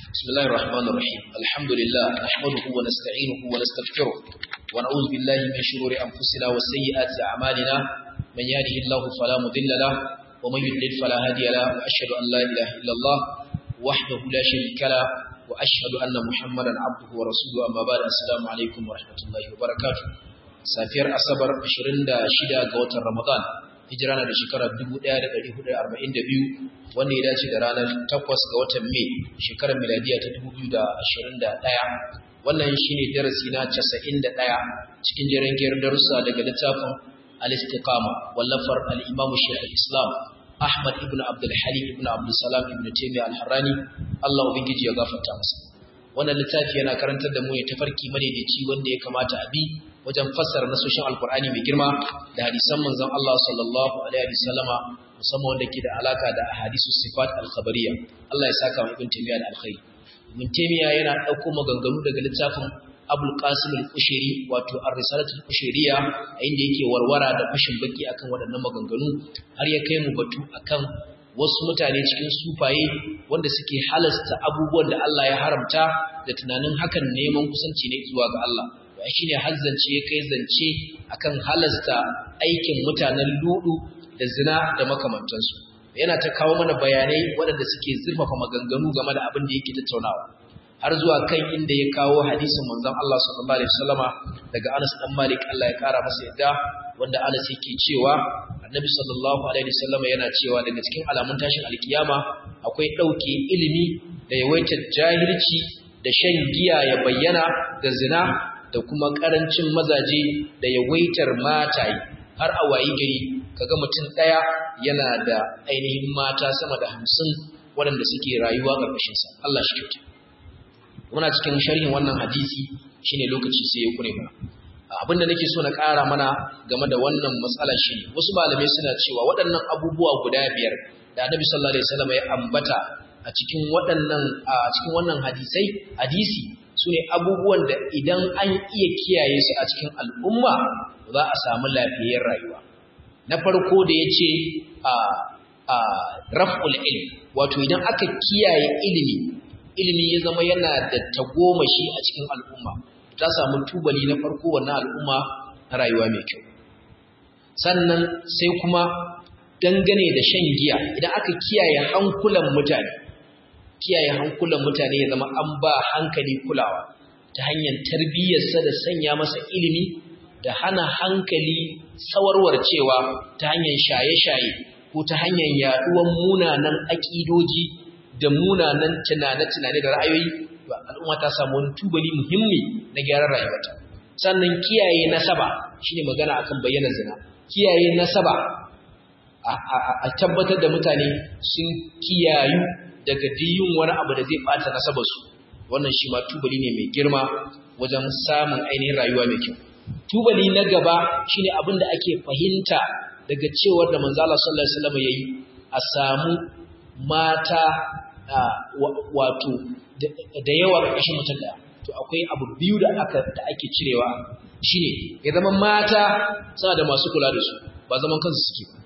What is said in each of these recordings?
بسم الله الرحمن الرحيم الحمد لله نحمده ونستعينه ونستغفره ونعوذ بالله من شرور أنفسنا وسيئات أعمالنا من يهده الله فلا مضل له ومن يضلل فلا هادي له وأشهد أن لا إله إلا الله وحده لا شريك له وأشهد أن محمدا عبده ورسوله أما بعد السلام عليكم ورحمة الله وبركاته safiyar asabar 26 ga watan ramadan hijira na da shekarar 1442 wanda ya dace da ranar 8 ga watan mai shekarar miladiya ta 2021 wannan shine darasi na 91 cikin jerin giyar darussa daga littafin al-istiqama wallafar al-imamu shaykh islam ahmad ibn abdul halim ibn abdul salam ibn taymiyyah al-harrani Allah ubangiji ya gafarta masa wannan littafi yana karantar da mu ne tafarki madaidaici wanda ya kamata a bi wajen fassara nasoshin alkur'ani mai girma da hadisan manzon Allah sallallahu alaihi wasallama musamman wanda ke da alaka da ahadisu sifat al-khabariyya Allah ya saka mu ibn taymiya da alkhairi ibn taymiya yana dauko maganganu daga littafin Abul Qasim al-Qushairi wato ar-risalatu al-Qushairiyya inda yake warwara da fashin baki akan waɗannan maganganu har ya kai mu batu akan wasu mutane cikin sufaye wanda suke halasta abubuwan da Allah ya haramta da tunanin hakan neman kusanci ne zuwa ga Allah shi ne hazzance ya kai zance akan halasta aikin mutanen ludu da zina da makamantansu yana ta kawo mana bayanai waɗanda suke zurfafa maganganu game da abin da yake tattaunawa har zuwa kan inda ya kawo hadisin manzon Allah sallallahu alaihi wasallama daga Anas dan Malik Allah ya kara masa yadda wanda Anas yake cewa Annabi sallallahu alaihi wasallama yana cewa daga cikin alamun tashin alkiyama akwai dauke ilimi da yawaitar jahilci da shan giya ya bayyana da zina da kuma ƙarancin mazaje da yawaitar mataye har a wayi gari kaga mutum ɗaya yana da ainihin mata sama da hamsin waɗanda suke rayuwa ƙarƙashinsa Allah shi kyauta muna cikin sharhin wannan hadisi shine lokaci sai ya kure mana abin da nake so na ƙara mana game da wannan matsala shine wasu malamai suna cewa waɗannan abubuwa guda biyar da Annabi sallallahu alaihi wasallam ya ambata a cikin waɗannan a cikin wannan hadisai hadisi su ne abubuwan da idan an iya kiyaye su a cikin al'umma za a samu lafiyar rayuwa na farko da ya ce a raf'ul ilm wato idan aka kiyaye ilimi ilimi ya zama yana da tagomashi a cikin al'umma ta samu tubali na farko wannan al'umma na rayuwa mai kyau sannan sai kuma dangane da shan giya idan aka kiyaye hankulan mutane kiyaye hankulan mutane ya zama an ba hankali kulawa ta hanyar tarbiyyarsa da sanya masa ilimi da hana hankali sawarwar cewa ta hanyar shaye-shaye ko ta hanyar yaduwan munanan aƙidoji da munanan tunane-tunane da ra'ayoyi al'umma ta samu wani tubali muhimmi na gyaran rayuwarta sannan kiyaye nasaba shine magana akan bayyana zina kiyaye nasaba a tabbatar da mutane sun kiyayu daga diyun wani abu da zai bata nasabarsu wannan shi ma tubali ne mai girma wajen samun ainihin rayuwa mai kyau tubali na gaba shine abin da ake fahimta daga cewar da manzo Allah sallallahu alaihi wasallam yayi a samu mata wato da yawa ƙarshen mutum da to akwai abu biyu da aka da ake cirewa shine ya zama mata suna da masu kula da su ba zaman kansu suke ba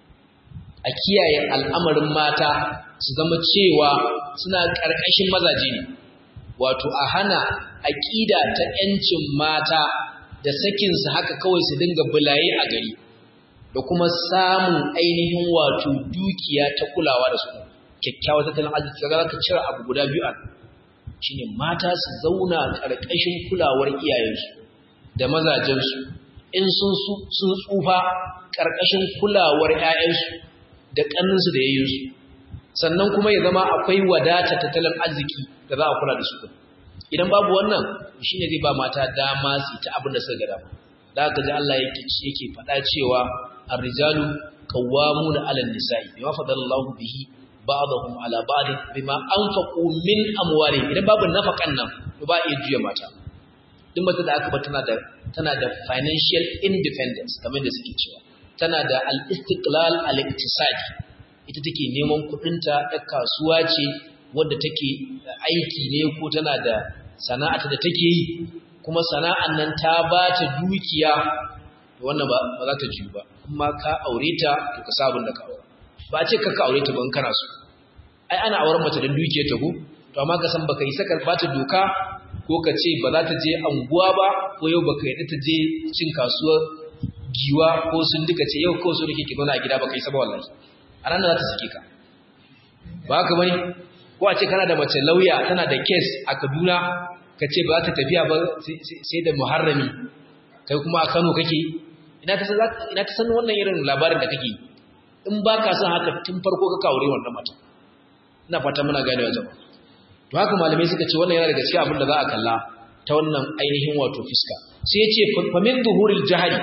a kiyaye al'amarin mata su zama cewa suna ƙarƙashin mazaje ne wato a hana aƙida ta ‘yancin mata da sakinsu haka kawai su dinga bulaye a gari da kuma samun ainihin wato dukiya ta kulawa da su kyakkyawa tattalin arziki ga ka cire abu guda biyu a shine mata su zauna ƙarƙashin kulawar iyayensu da mazajensu in sun tsufa ƙarƙashin kulawar ‘ya'yansu da ƙanninsu da yayyinsu sannan kuma ya zama akwai wadata tattalin arziki da za a kula da su idan babu wannan shine zai ba mata dama su ta abin da suka ga dama da haka ji Allah yake yake faɗa cewa ar-rijalu qawwamuna 'ala an-nisa'i bima fadalallahu bihi ba'dahum 'ala ba'd bima anfaqu min amwalihim idan babu nafakan nan to ba iya juya mata duk mata da aka ba tana da tana da financial independence kamar da suke cewa tana da al-istiqlal al-iktisadi ita take neman kudinta ɗan kasuwa ce wadda take aiki ne ko tana da sana'ata da take yi kuma sana'an nan ta ba ta dukiya wannan ba za ta jiyu ba amma ka aure ta to ka sabon da ka aure ba ce ka aure ta ban kana so ai ana auren mace don dukiyar ta ko to to amma ka san baka yi saka bata doka ko ka ce ba za ta je anguwa ba ko yau baka yi ta je cin kasuwar giwa ko sun duka ce yau kawai so da ke zauna a gida baka yi saba wallahi a ranar za ta sake ka ba haka bane ko a ce kana da mace lauya tana da case a Kaduna ka ce ba za ta tafiya ba sai da muharrami kai kuma a Kano kake ina ta san ina ta san wannan irin labarin da kake in ba ka san haka tun farko ka kawo wannan mata ina fata muna gane wa jama'a to haka malamai suka ce wannan yana daga cikin abin da za a kalla ta wannan ainihin wato fiska sai ya ce famin duhuril jahili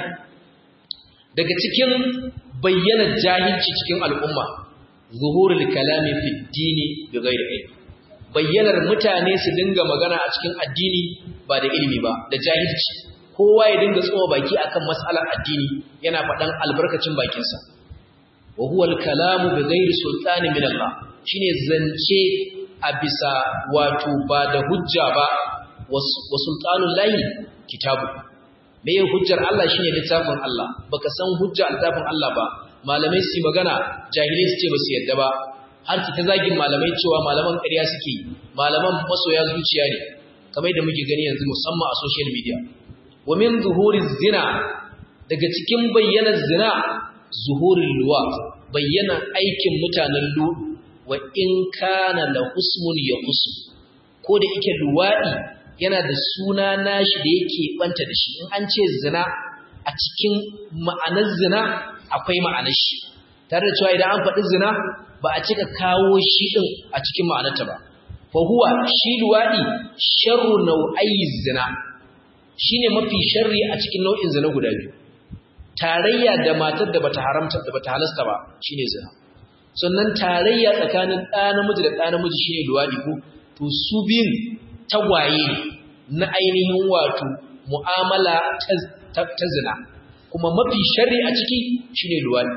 daga cikin bayyana jahilci cikin al'umma zuhurul kalami fi dini bi ghairi ilmi bayyanar mutane su dinga magana a cikin addini ba da ilimi ba da jahilci kowa ya dinga tsowa baki akan mas'alar addini yana faɗan albarkacin bakinsa wa huwa al-kalamu bi ghairi sultani min Allah shine zance a bisa wato ba da hujja ba wa sultanul lahi kitabu me hujjar Allah shine littafin Allah baka san hujja littafin Allah ba malamai su magana jahilai su ce ba su yadda ba har ki ta zagin malamai cewa malaman ƙarya suke malaman masoya zuciya ne kamar da muke gani yanzu musamman a social media wa min zuhuri zina daga cikin bayyanar zina zuhurin luwa bayyana aikin mutanen lu wa in kana la husmun ya husn ko da yake luwadi yana da suna nashi da yake banta da shi in an ce zina a cikin ma'anar zina akwai ma'anar shi tare da cewa idan an faɗi zina ba a cika kawo shi ɗin a cikin ma'anarta ba fa huwa shi luwaɗi sharru nau'ayi zina shine mafi sharri a cikin nau'in zina guda biyu tarayya da matar da bata haramta da bata halasta ba shine zina sannan tarayya tsakanin ɗa namiji da ɗa namiji shine luwaɗi ko to su biyun tagwaye na ainihin wato mu'amala ta zina kuma mafi sharri a ciki shine luwaɗi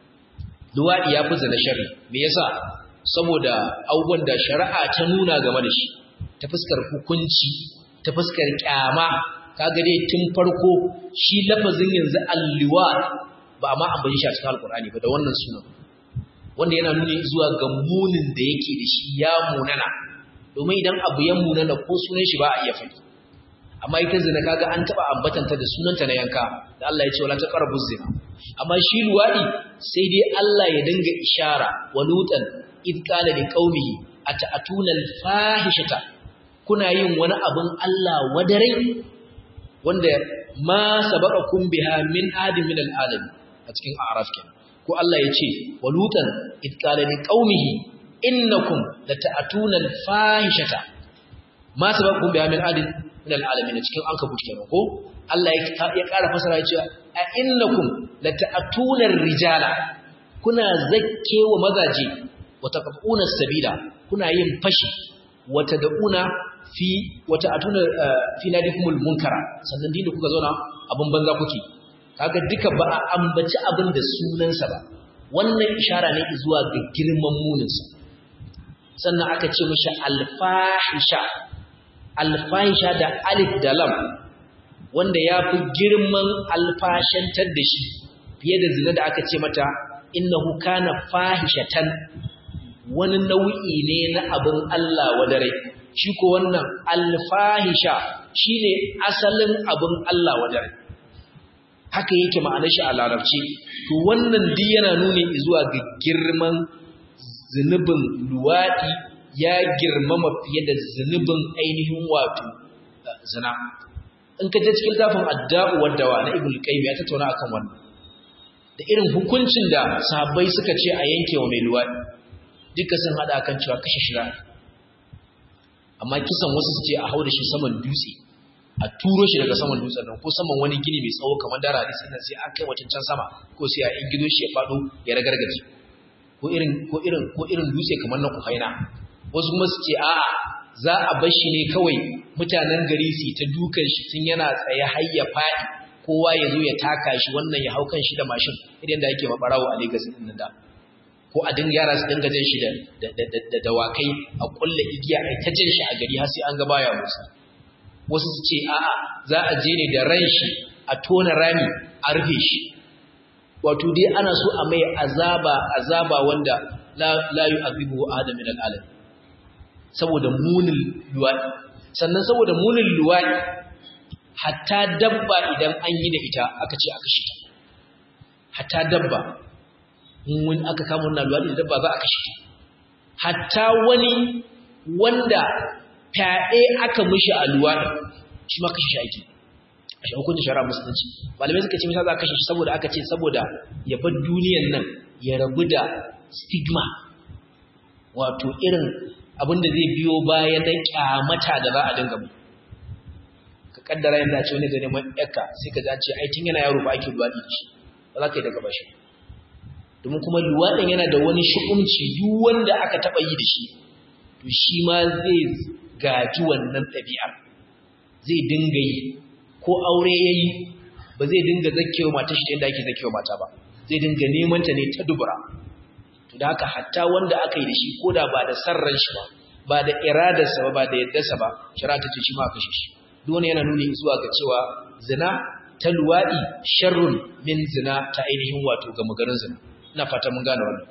luwaɗi ya fi zina sharri me yasa saboda abubuwan da shari'a ta nuna game da shi ta fuskar hukunci ta fuskar kyama kaga dai tun farko shi lafazin yanzu alliwa ba ma ambaci shi a cikin alkur'ani ba da wannan sunan wanda yana nuni zuwa ga munin da yake da shi ya munana domin idan abu ya munana ko sunan shi ba a iya faɗi amma ita zina kaga an taba ambatanta da sunanta na yanka da Allah ya ce wala taqrabu zina amma shi luwadi sai dai Allah ya dinga ishara wa lutan id qala li qaumihi ata'atuna al-fahishata kuna yin wani abun Allah wadarai wanda ma sabaqakum biha min adin min al-alam a cikin a'raf kenan ko Allah ya ce wa lutan id qala li qaumihi innakum lata'atuna al-fahishata ma sabaqakum biha min adin min al'alamin cikin an kabuci kenan ko Allah ya ƙara fasara ya ce a innakum lata'atuna rijala kuna zakkewa mazaje wa taquna sabila kuna yin fashi wa tad'una fi wa ta'atuna fi nadikumul munkara sannan din da kuka zauna abun banza kuke kaga duka ba a ambaci abin da sunansa ba wannan ishara ne zuwa ga girman muninsa sannan aka ce mishi alfahisha alfahisha da alif da lam wanda ya fi girman alfashantar da shi fiye da zina da aka ce mata innahu kana fahishatan wani nau'i ne na abin Allah wadare shi ko wannan alfahisha shine asalin abin Allah wadare haka yake ma'anar shi a larabci to wannan duk yana nuni zuwa ga girman zunubin luwadi ya girmama fiye da zunubin ainihin wato zina in ka je cikin tafin adda'u waddawa na ibn qayyim ya tattauna akan wannan da irin hukuncin da sahabbai suka ce a yanke wa mai luwadi duka sun hada kan cewa kashe shira amma kisan wasu su ce a hau da shi saman dutse a turo shi daga saman dutsen nan ko saman wani gini mai tsawo kamar dara hadisi nan sai an kai wacin can sama ko sai a ingizo shi ya fado ya ragargaje ko irin ko irin ko irin dutse kamar na kufaina wasu kuma su ce a'a za a bar shi ne kawai mutanen gari su ta dukan shi tun yana tsaye har ya faɗi kowa ya zo ya taka shi wannan ya hau kan shi da mashin idan da yake mabarawo a Lagos din da ko a dinga yara su dinga jan shi da da dawakai a kulle igiya ai ta jan shi a gari har sai an ga baya musa wasu su ce a'a za a je ne da ran shi a tona rami a rufe shi wato dai ana so a mai azaba azaba wanda la la yu'adhibu adam min al-alam saboda munin luwaɗi sannan saboda munin luwaɗi hatta dabba idan an yi da ita aka ce aka shi ta hatta dabba in aka kama wannan luwaɗi da dabba za a kashe ta hatta wani wanda fyaɗe aka mishi a luwaɗi shi ma kashe shi ake a shi hukuncin shari'a musulunci malamai suka ce misa za a kashe shi saboda aka ce saboda ya bar duniyan nan ya rabu da stigma wato irin abinda zai biyo baya na kyamata da za a dinga mu ka kaddara yadda ce wani zai neman yakka sai ka za ce ai tun yana yaro ba ake luwaɗi da shi ba za ka yi daga bashi domin kuma luwaɗin yana da wani shu'umci duk wanda aka taɓa yi da shi to shi ma zai gaji wannan ɗabi'ar zai dinga yi ko aure ya yi ba zai dinga zakewa mata shi yadda ake zakewa mata ba zai dinga neman ta ne ta dubura to da haka hatta wanda aka yi da shi ko da ba da sarran shi ba ba da iradarsa ba ba da yaddarsa ba shari'a ta ce shi ma kashe shi duk wani yana nuni zuwa ga cewa zina ta luwaɗi sharrun min zina ta ainihin wato ga magarin zina ina fata mun gane wannan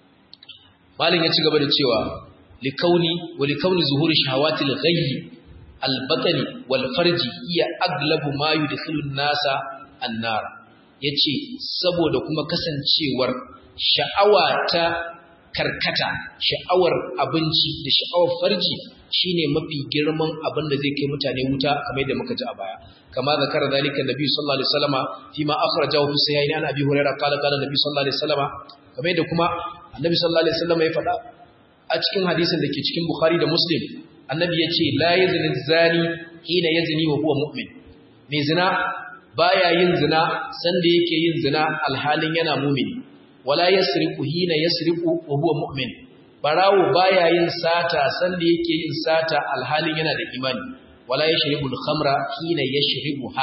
malin ya ci gaba da cewa likauni wa likauni zuhuri shahawatil ghayyi albatani wal farji iya aglabu ma yudkhilu nasa annar yace saboda kuma kasancewar sha'awa ta karkata sha'awar abinci da sha'awar farji shine mafi girman abin da zai kai mutane wuta kamar yadda muka ji a baya kama zakara zalika nabi sallallahu alaihi wasallama fima akhrajahu fi sahihaini an abi hurairah qala qala nabi sallallahu alaihi wasallama kamar yadda kuma annabi sallallahu alaihi wasallama ya faɗa a cikin hadisin da ke cikin bukhari da muslim annabi ya ce la yazni zani hina yazni wa huwa mu'min mai zina baya yin zina sanda yake yin zina alhalin yana mu'mini wala yasriqu hina yasriqu wa huwa mu'min barawo baya yin sata sanda yake yin sata alhalin yana da imani wala yashribu al-khamra hina yashribuha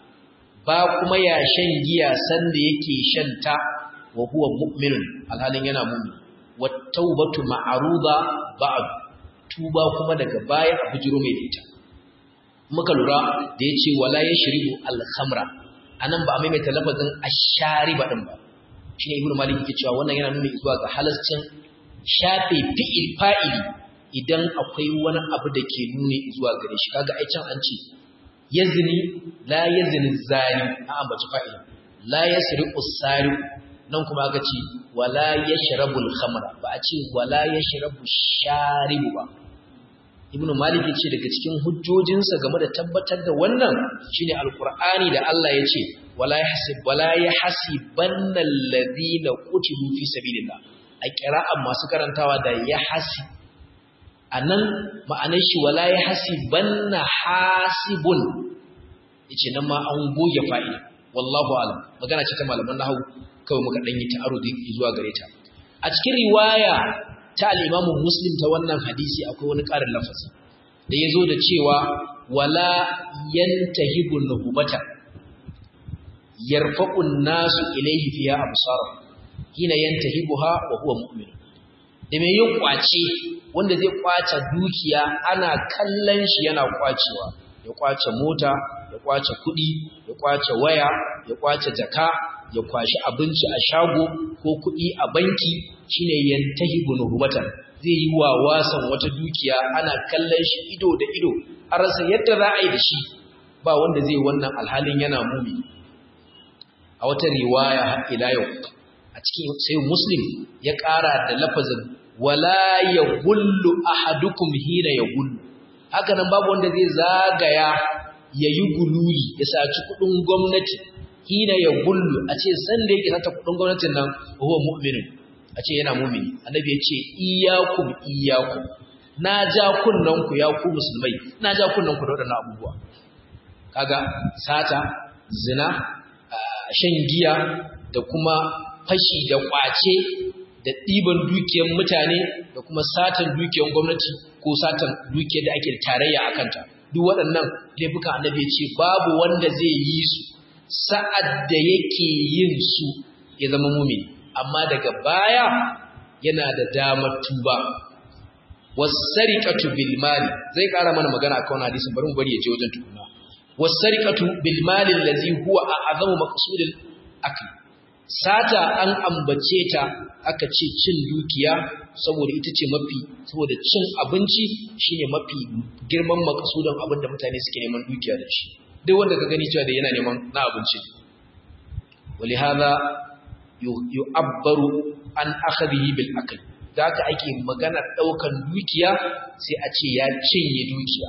ba kuma ya shan giya sanda yake shanta wa huwa mu'minun alhalin yana mu'min wat tawbatu ma'ruda ba'd tuba kuma daga baya a bujiro mai da ita muka lura da ya ce wala ya shiribu alhamra a nan ba a maimaita lafazin ashari ba ɗin ba shi ne ibn malik ke cewa wannan yana nuna zuwa ga halascin shafe fi'il fa'ili idan akwai wani abu da ke nuni zuwa gare shi kaga ai can an ce yazni la yazni zani a ambaci fa'ili la yasriqu sariq nan kuma aka ce wala yashrabu al-khamra ba a ce wala yashrabu sharibu ba ibnu malik yace daga cikin hujjojinsa game da tabbatar da wannan shine alqur'ani da Allah yace wala yahsib wala yahsibanna alladhina qutilu fi sabilillah a qira'an masu karantawa da yahsi anan ma'anar shi wala yahsibanna hasibun yace nan ma an goge fa'ida wallahu alam magana ce ta malaman nahwu kawai muka danyi ta'arudi zuwa gare ta a cikin riwaya ta al'imamun muslim ta wannan hadisi akwai wani ƙarin lafazi da ya zo da cewa wala yanta hibun na hubata yarfaƙun nasu ilaihi fiya a musara hina yanta hibuha wa huwa mu'minu da mai yin ƙwace wanda zai ƙwace dukiya ana kallon shi yana ƙwacewa ya ƙwace mota ya ƙwace kuɗi ya ƙwace waya ya ƙwace jaka ya kwashi abinci a shago ko kuɗi a banki shine yantahi bunuhumatan zai yi wa wasan wata dukiya ana kallon shi ido da ido a rasa yadda za a yi da shi ba wanda zai wannan alhalin yana mumi a wata riwaya ila yau a cikin sai muslim ya ƙara da lafazin wala ya gullu ahadukum hina ya gullu haka nan babu wanda zai zagaya ya yi gululi ya saci kuɗin gwamnati hina ya gullu a ce sanda yake sata kudin gwamnatin nan huwa mu'minin a ce yana mu'mini annabi ya ce iyyakum iyyakum na ja kunnan ku ya ku musulmai na ja kunnan ku da wadannan abubuwa kaga sata zina shan giya da kuma fashi da kwace da ɗiban dukiyar mutane da kuma satan dukiyar gwamnati ko satan dukiyar da ake tarayya a kanta duk waɗannan laifukan annabi ya ce babu wanda zai yi su sa'ad da yake yin su ya zama mumini amma daga baya yana da damar tuba wasariqatu bil mali zai ƙara mana magana akan wannan hadisin bari mu bari ya je wajen tukuna wasariqatu bil mali allazi huwa a'zamu maqsudil akl sata an ambace ta aka ce cin dukiya saboda ita ce mafi saboda cin abinci shine mafi girman makasudan abin da mutane suke neman dukiya da shi duk wanda ka gani cewa da yana neman na abinci ولهذا يعبر عن أخذه بالأكل da haka ake maganar ɗaukan dukiya sai a ce ya cinye dukiya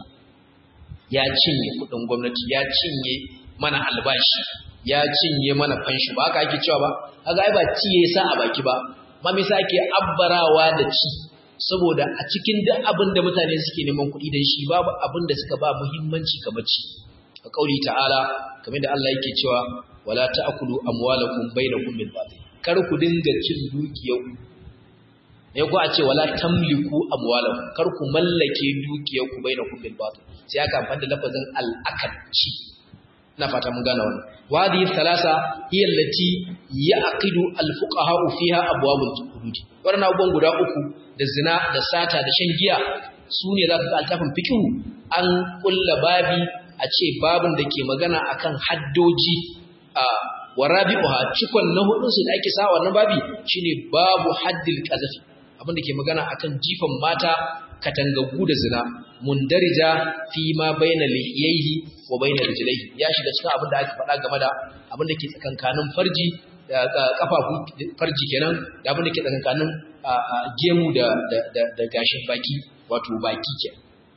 ya cinye kudin gwamnati ya cinye mana albashi ya cinye mana fanshi ba haka ake cewa ba haka ai ba ci ya sa a baki ba ma me yasa ake abbarawa da ci saboda a cikin duk abin da mutane suke neman kuɗi dan shi babu abin da suka ba muhimmanci kamar ci a kauli ta'ala kamar da Allah yake cewa wala ta'kulu amwalakum bainakum bil batil kar ku dinga cin dukiyar ne ko a ce wala tamliku amwalakum kar ku mallake dukiyar ku bainakum bil batil sai aka amfani da lafazin al akadci ina fata mun gane wannan wadi thalasa hiya allati yaqidu al fuqaha fiha abwabul hudud wannan abubuwan guda uku da zina da sata da shan giya su ne za ka ga altafin fikihu an kulla babi a ce babin da ke magana akan haddoji a warabi'uha cikon na hudun su da ake sa wannan babi shine babu haddil qazafi abin da ke magana akan jifan mata katangagu da zina mundarija fi ma baina lihiyaihi wa baina rijlaihi ya shiga cikin abin da aka faɗa game da abin da ke tsakankanin farji da kafafu farji kenan da abin da ke tsakankanin gemu da da gashin baki wato baki kenan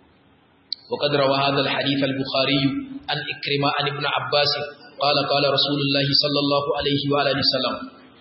وقد روى هذا الحديث البخاري عن إكرمة عن ابن عباس قال قال رسول الله صلى الله عليه وعلى وسلم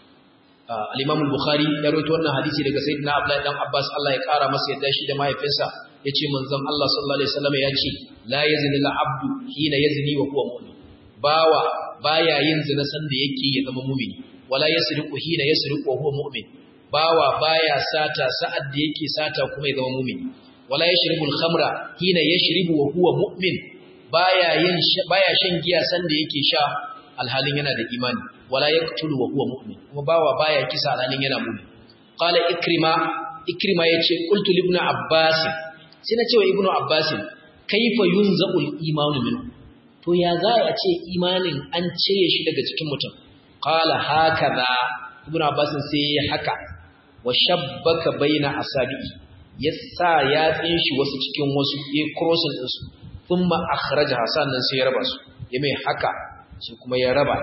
al-Imam al-Bukhari ya rawaito wannan hadisi daga Sayyidina Abdullah dan Abbas Allah ya kara masa yadda shi da mahaifinsa yace manzon Allah sallallahu alaihi wasallam ya ce la yazni al-abdu hina yazni wa huwa mu'min bawa baya yin zina san da yake ya zama mu'mini wala yasriqu hina yasriqu wa huwa mu'min bawa baya sata sa'ad da yake sata kuma ya zama mu'mini wala yashribu al-khamra hina yashribu wa huwa mu'min baya yin baya shan giya san da yake sha alhalin yana da imani wala yaqtulu wa huwa mu'min kuma bawa baya kisa alhalin yana mu'min qala ikrima ikrima yace qultu li ibn abbas sai na ce wa ibnu abbas kaifa yunzaqu al-imanu min to ya za a ce imanin an cire shi daga cikin mutum qala hakaza ibnu abbas sai ya haka wa shabbaka baina asabi'i ya sa yatsin shi wasu cikin wasu ya crossing din su thumma akhraja sannan sai ya raba su ya mai haka sai kuma ya raba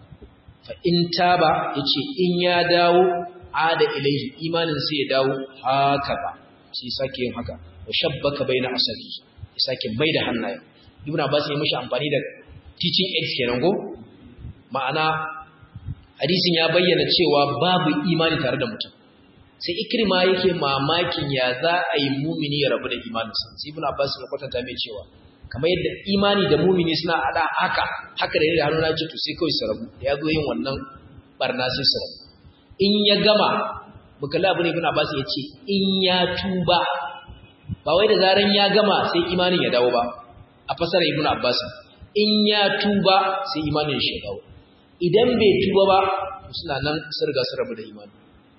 fa in taba yace in ya dawo ada ilaihi imanin sai ya dawo haka ba sai sake yin haka wa shabbaka baina asabi ya sake mai da hannaye ibn abbas ya mishi amfani da teaching aids kenan go ma'ana hadisin ya bayyana cewa babu imani tare da mutum sai ikrima yake mamakin ya za a yi mumini ya rabu da imaninsa sai ibn abbas ya kwatanta mai cewa kamar yadda imani da mumini suna hada haka haka da yadda hannuna ce to sai kawai su rabu da ya zo yin wannan barna sai su rabu in ya gama bukala abu ne ibn abbas ya ce in ya tuba ba wai da zaran ya gama sai imanin ya dawo ba a fasara ibn abbas in ya tuba sai imanin shi ya dawo idan bai tuba ba suna nan sun riga sun rabu da imanin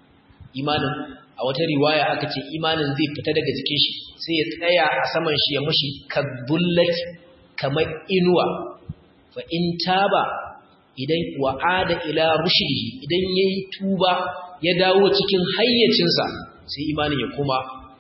imanin a wata riwaya aka ce imanin zai fita daga jikin shi sai ya tsaya a saman shi ya mashi kadbullati kamar inuwa fa in taba idan wa'ada ila rushdihi idan yayi tuba ya dawo cikin hayyacinsa sai imanin ya koma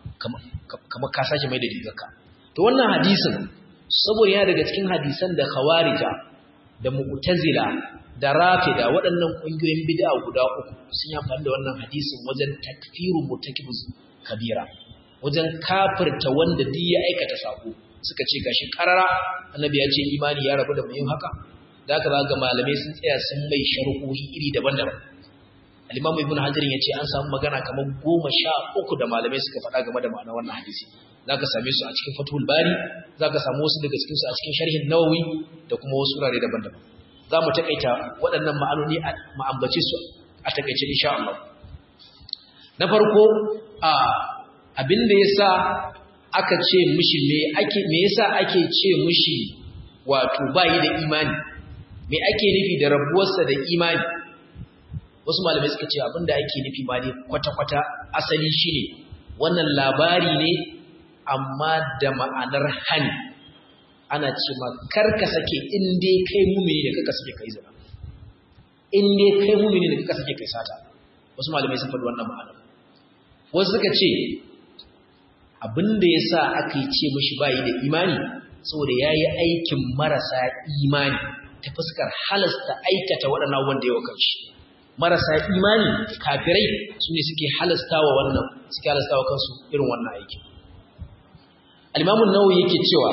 kamar ka sashi mai da rigarka to wannan hadisin saboda yana daga cikin hadisan da khawarija da mu'tazila da rafida waɗannan ƙungiyoyin bid'a guda uku sun yi amfani da wannan hadisin wajen takfiru mutakibus kabira wajen kafirta wanda duk ya aikata sako suka ce gashi karara annabi ya ce imani ya rabu da mu yin haka da haka ga malamai sun tsaya sun mai sharhohi iri daban-daban al-imamu ibnu hajar ya ce an samu magana kamar goma sha uku da malamai suka faɗa game da ma'anar wannan hadisi zaka same su a cikin fathul bari zaka samu wasu daga cikin su a cikin sharhin nawawi da kuma wasu wurare daban-daban za mu taƙaita waɗannan ma'anoni a ma'ambace su a taƙaice insha Allah. Na farko, abin da ya sa aka ce mushi me yasa ake ce mushi wato bayi da imani, me ake nufi da rabuwarsa da imani. Wasu malamai suka ce abin da ake nufi ma ne kwata-kwata asali shi ne, wannan labari ne amma da ma'anar hani. ana ce ma karka sake in dai kai mumini da kaka sake kai zina in dai kai mumini da kaka sake kai sata wasu malamai sun faɗi wannan ma'ana wasu suka ce abinda yasa aka yi ce mishi bayi da imani saboda yayi aikin marasa imani ta fuskar halasta aikata waɗannan wanda yawa kanshi marasa imani kafirai su ne suke halastawa wannan suke halastawa kansu irin wannan aikin al-imamu nawawi yake cewa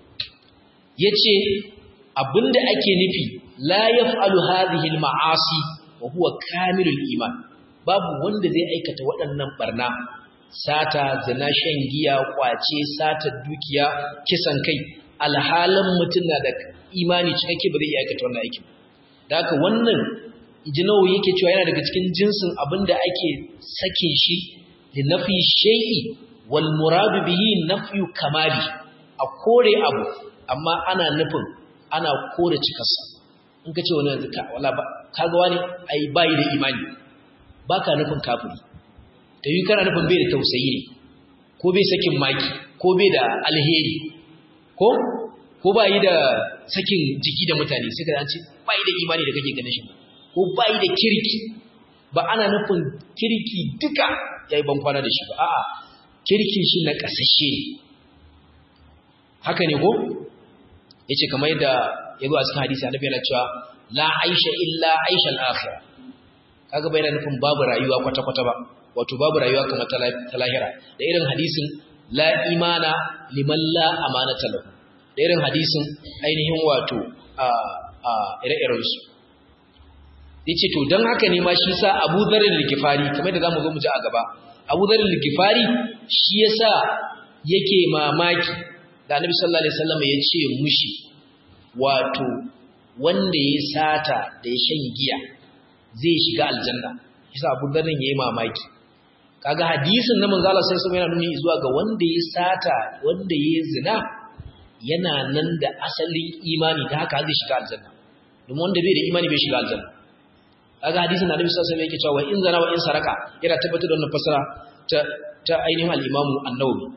yace abinda ake nufi la yaf'alu hadhihi al-ma'asi wa huwa kamilul iman babu wanda zai aikata waɗannan barna sata zina shan giya kwace sata dukiya kisan kai alhalin mutum na da imani cikakke ba zai iya aikata wannan aikin da haka wannan ijinawu yake cewa yana daga cikin jinsin abinda ake sake shi da nafi shay'i wal muradu bihi nafyu kamali a kore abu amma ana nufin ana kore cikarsa in ka ce wani yanzu ka wala ba kaga wani ai bayi da imani baka nufin kafiri ta yi kana nufin bai da tausayi ne ko bai sakin maki ko bai da alheri ko ko bayi da sakin jiki da mutane sai ka ce bayi da imani da kake ganin shi ko bayi da kirki ba ana nufin kirki duka yayi ban kwana da shi ba a'a kirkin shi na kasashe ne haka ne ko yace kamar yadda yazo a cikin hadisi annabi yana cewa la aisha illa aisha al-akhirah kaga bai nufin babu rayuwa kwata kwata ba wato babu rayuwa kamar ta lahira da irin hadisin la imana liman la amanata lahu da irin hadisin ainihin wato a a ire-iren su yace to dan haka ne ma shi sa Abu Dharr al-Ghifari kamar da zamu zo mu ji a gaba Abu Dharr al-Ghifari shi yasa yake mamaki da Annabi sallallahu alaihi wasallam ya ce mushi wato wanda ya sata da ya shan giya zai shiga aljanna yasa Abu Dharr yayi mamaki kaga hadisin na manzo Allah sai sai yana nuni zuwa ga wanda ya sata wanda ya zina yana nan da asalin imani da haka zai shiga aljanna domin wanda bai da imani bai shiga aljanna kaga hadisin Annabi sallallahu alaihi wasallam yake cewa in zana wa in saraka yana tabbatar da wannan fasara ta ta ainihin al-Imam An-Nawawi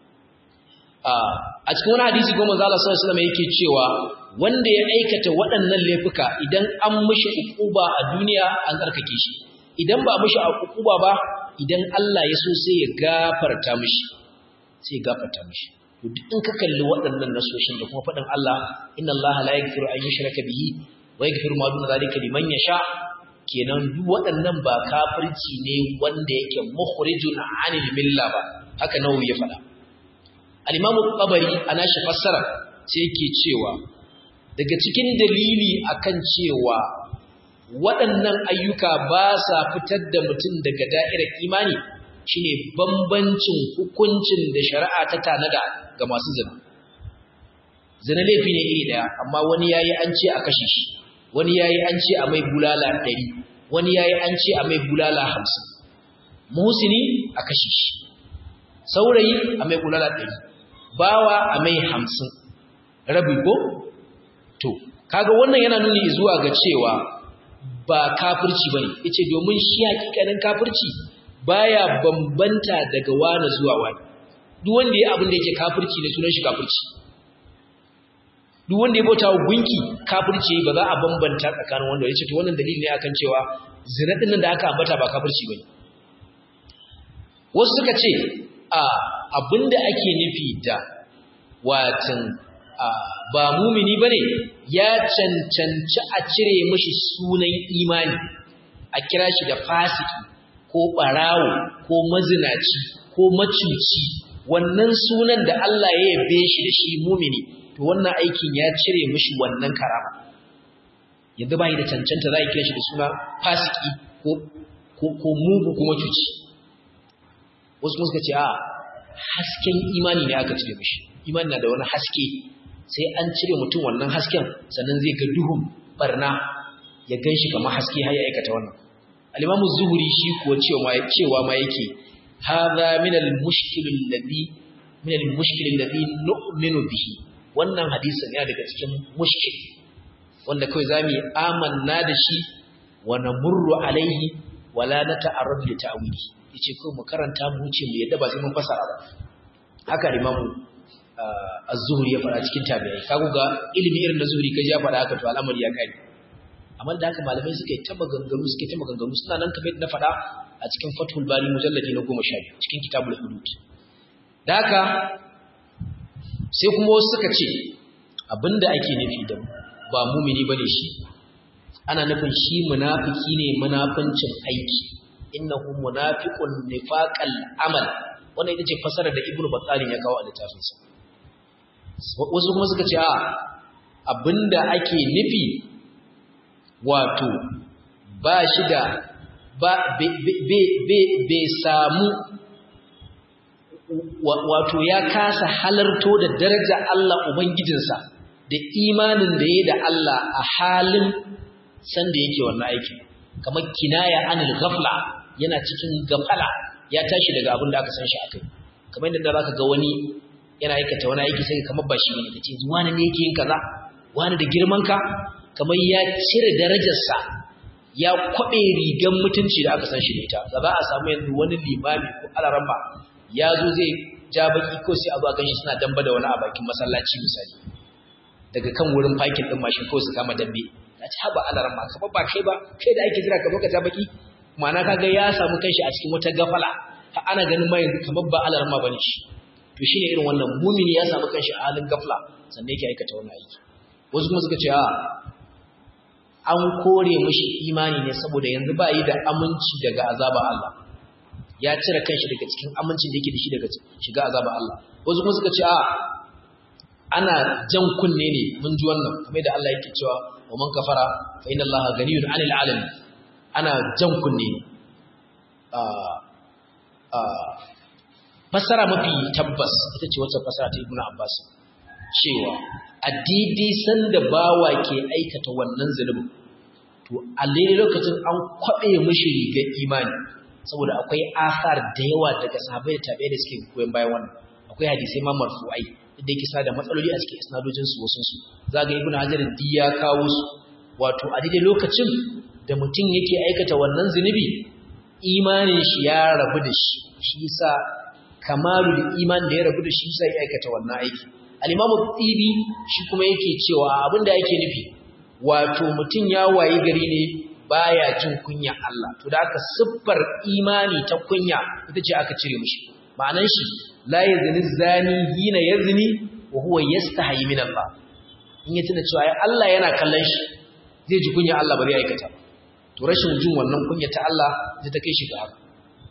a cikin wani hadisi goma zala sallallahu alaihi wasallam yake cewa wanda ya aikata waɗannan laifuka idan an mishi ukuba a duniya an tsarkake shi idan ba mishi ukuba ba idan Allah ya so sai ya gafarta mishi sai ya gafarta mishi to duk in ka kalli waɗannan nasoshin da kuma faɗin Allah inna Allah la yaghfiru an yushraka bihi wa yaghfiru ma duna zalika liman yasha kenan duk waɗannan ba kafirci ne wanda yake mukhrijun anil milla ba haka nawawi ya faɗa al-imamu qabari ana shi fassara sai yake cewa daga cikin dalili akan cewa waɗannan ayyuka ba sa fitar da mutum daga da'irar imani shine bambancin hukuncin da shari'a ta tanada ga masu zina zina laifi ne iri daya amma wani yayi an ce a kashe shi wani yayi an ce a mai bulala 100 wani yayi an ce a mai bulala 50 muhsini a kashe shi saurayi a mai bulala 100 bawa a mai 50 rabi ko to kaga wannan yana nuni zuwa ga cewa ba kafirci bane yace domin shi hakikanin kafirci baya bambanta daga wani zuwa wani duk wanda ya abin da yake kafirci ne sunan shi kafirci duk wanda ya bauta wa gunki kafirci ba za a bambanta tsakanin wanda yace to wannan dalili ne akan cewa zina din nan da aka ambata ba kafirci bane wasu suka ce a abinda ake nufi da watan ba mumini bane ya cancanci a cire mashi sunan imani a kira shi da fasiki ko barawo ko mazinaci ko macuci wannan sunan da Allah ya yabe shi da shi mumini to wannan aikin ya cire mashi wannan karama yanzu bai da cancanta za a kira shi da suna fasiki ko ko ko mugu ko macuci wasu kuma suka ce a hasken imani ne aka cire mashi imani na da wani haske sai an cire mutum wannan hasken sannan zai ga duhun barna ya gan shi kamar haske har ya aikata wannan al-imamu zuhuri shi kuwa cewa cewa ma yake hadha min al-mushkil alladhi min al-mushkil alladhi nu'minu bihi wannan hadisin yana daga cikin mushkil wanda kai zamu yi amanna da shi wa namurru alaihi wala nata'arrad li ta'wili yace ko mu karanta mu wuce mu yadda ba sai mun fasara ba haka imamu az-zuhri ya fara cikin tabi'ai kago ga ilimi irin da zuhri kaji ya fara haka to al'amari ya kai amma da haka malamai suka yi ta maganganu suka yi ta maganganu suna nan kamar na faɗa a cikin fathul bari mujalladi na goma sha biyu cikin kitabul hudud da haka sai kuma wasu suka ce abinda ake nufi da ba mumini bane shi ana nufin shi munafiki ne munafincin aiki innahu munafiqun nifaqal amal wannan ita ce fasara da ibnu battalin ya kawo a littafinsa wasu kuma suka ce a abinda ake nufi wato ba shi da ba bai samu wato ya kasa halarto da daraja Allah Ubangijinsa da imanin da ya da Allah a halin sanda yake wannan aiki kamar kinaya anil ghafla yana cikin gafala ya tashi daga abin da aka san shi akai kamar yadda zaka ga wani yana aikata wani aiki sai kamar ba shi ne kace wani ne yake yin kaza wani da girman ka kamar ya cire darajarsa ya kwabe rigan mutunci da aka san shi da ita za a samu yanzu wani limami ko alaramba ya zo zai ja baki ko sai a zo a ganshi suna damba da wani a bakin masallaci misali daga kan wurin fakin din mashin ko su kama dambe ya ci haba alaramba kamar ba kai ba kai da ake jira ka zo ka ja baki ma'ana kaga ya samu kanshi a cikin wata gafala ha ana ganin ma yanzu kamar ba alarma bane shi to shine irin wannan mumini ya samu kanshi a halin gafla sannan yake aikata wannan aiki wasu kuma suka ce a an kore mishi imani ne saboda yanzu ba yi da aminci daga azaba Allah ya cire kanshi daga cikin amincin da yake da shi daga shiga azaba Allah wasu kuma suka ce a ana jan kunne ne mun ji wannan kamar da Allah yake cewa wa man kafara fa inna Allah ganiyun 'anil 'alamin ana jan kunne a a fassara mafi tabbas ita ce wacce fassara ta Ibn Abbas cewa a daidai sanda bawa ke aikata wannan zulubin to a lokacin an kwabe mishi rigar imani saboda akwai asar da yawa daga sahabbai da tabi'ai da suke koyon bayan wannan akwai hadisai ma marfu'ai da yake sa da matsaloli a cikin isnadojin su wasun su zaga ibnu hajar di ya kawo su wato a daidai lokacin da mutum yake aikata wannan zunubi imanin shi ya rabu da shi shi yasa kamalul iman da ya rabu da shi sai aikata wannan aiki al-imamu tibi shi kuma yake cewa abinda yake nufi wato mutum ya wayi gari ne baya jin kunya Allah to da aka siffar imani ta kunya ita ce aka cire mishi ma'anan shi la yazni zani hina yazni wa huwa yastahi min Allah in ya tuna cewa Allah yana kallon shi zai ji kunya Allah ba zai aikata ba to rashin jin wannan kunya ta Allah zai ta kai shi ga haka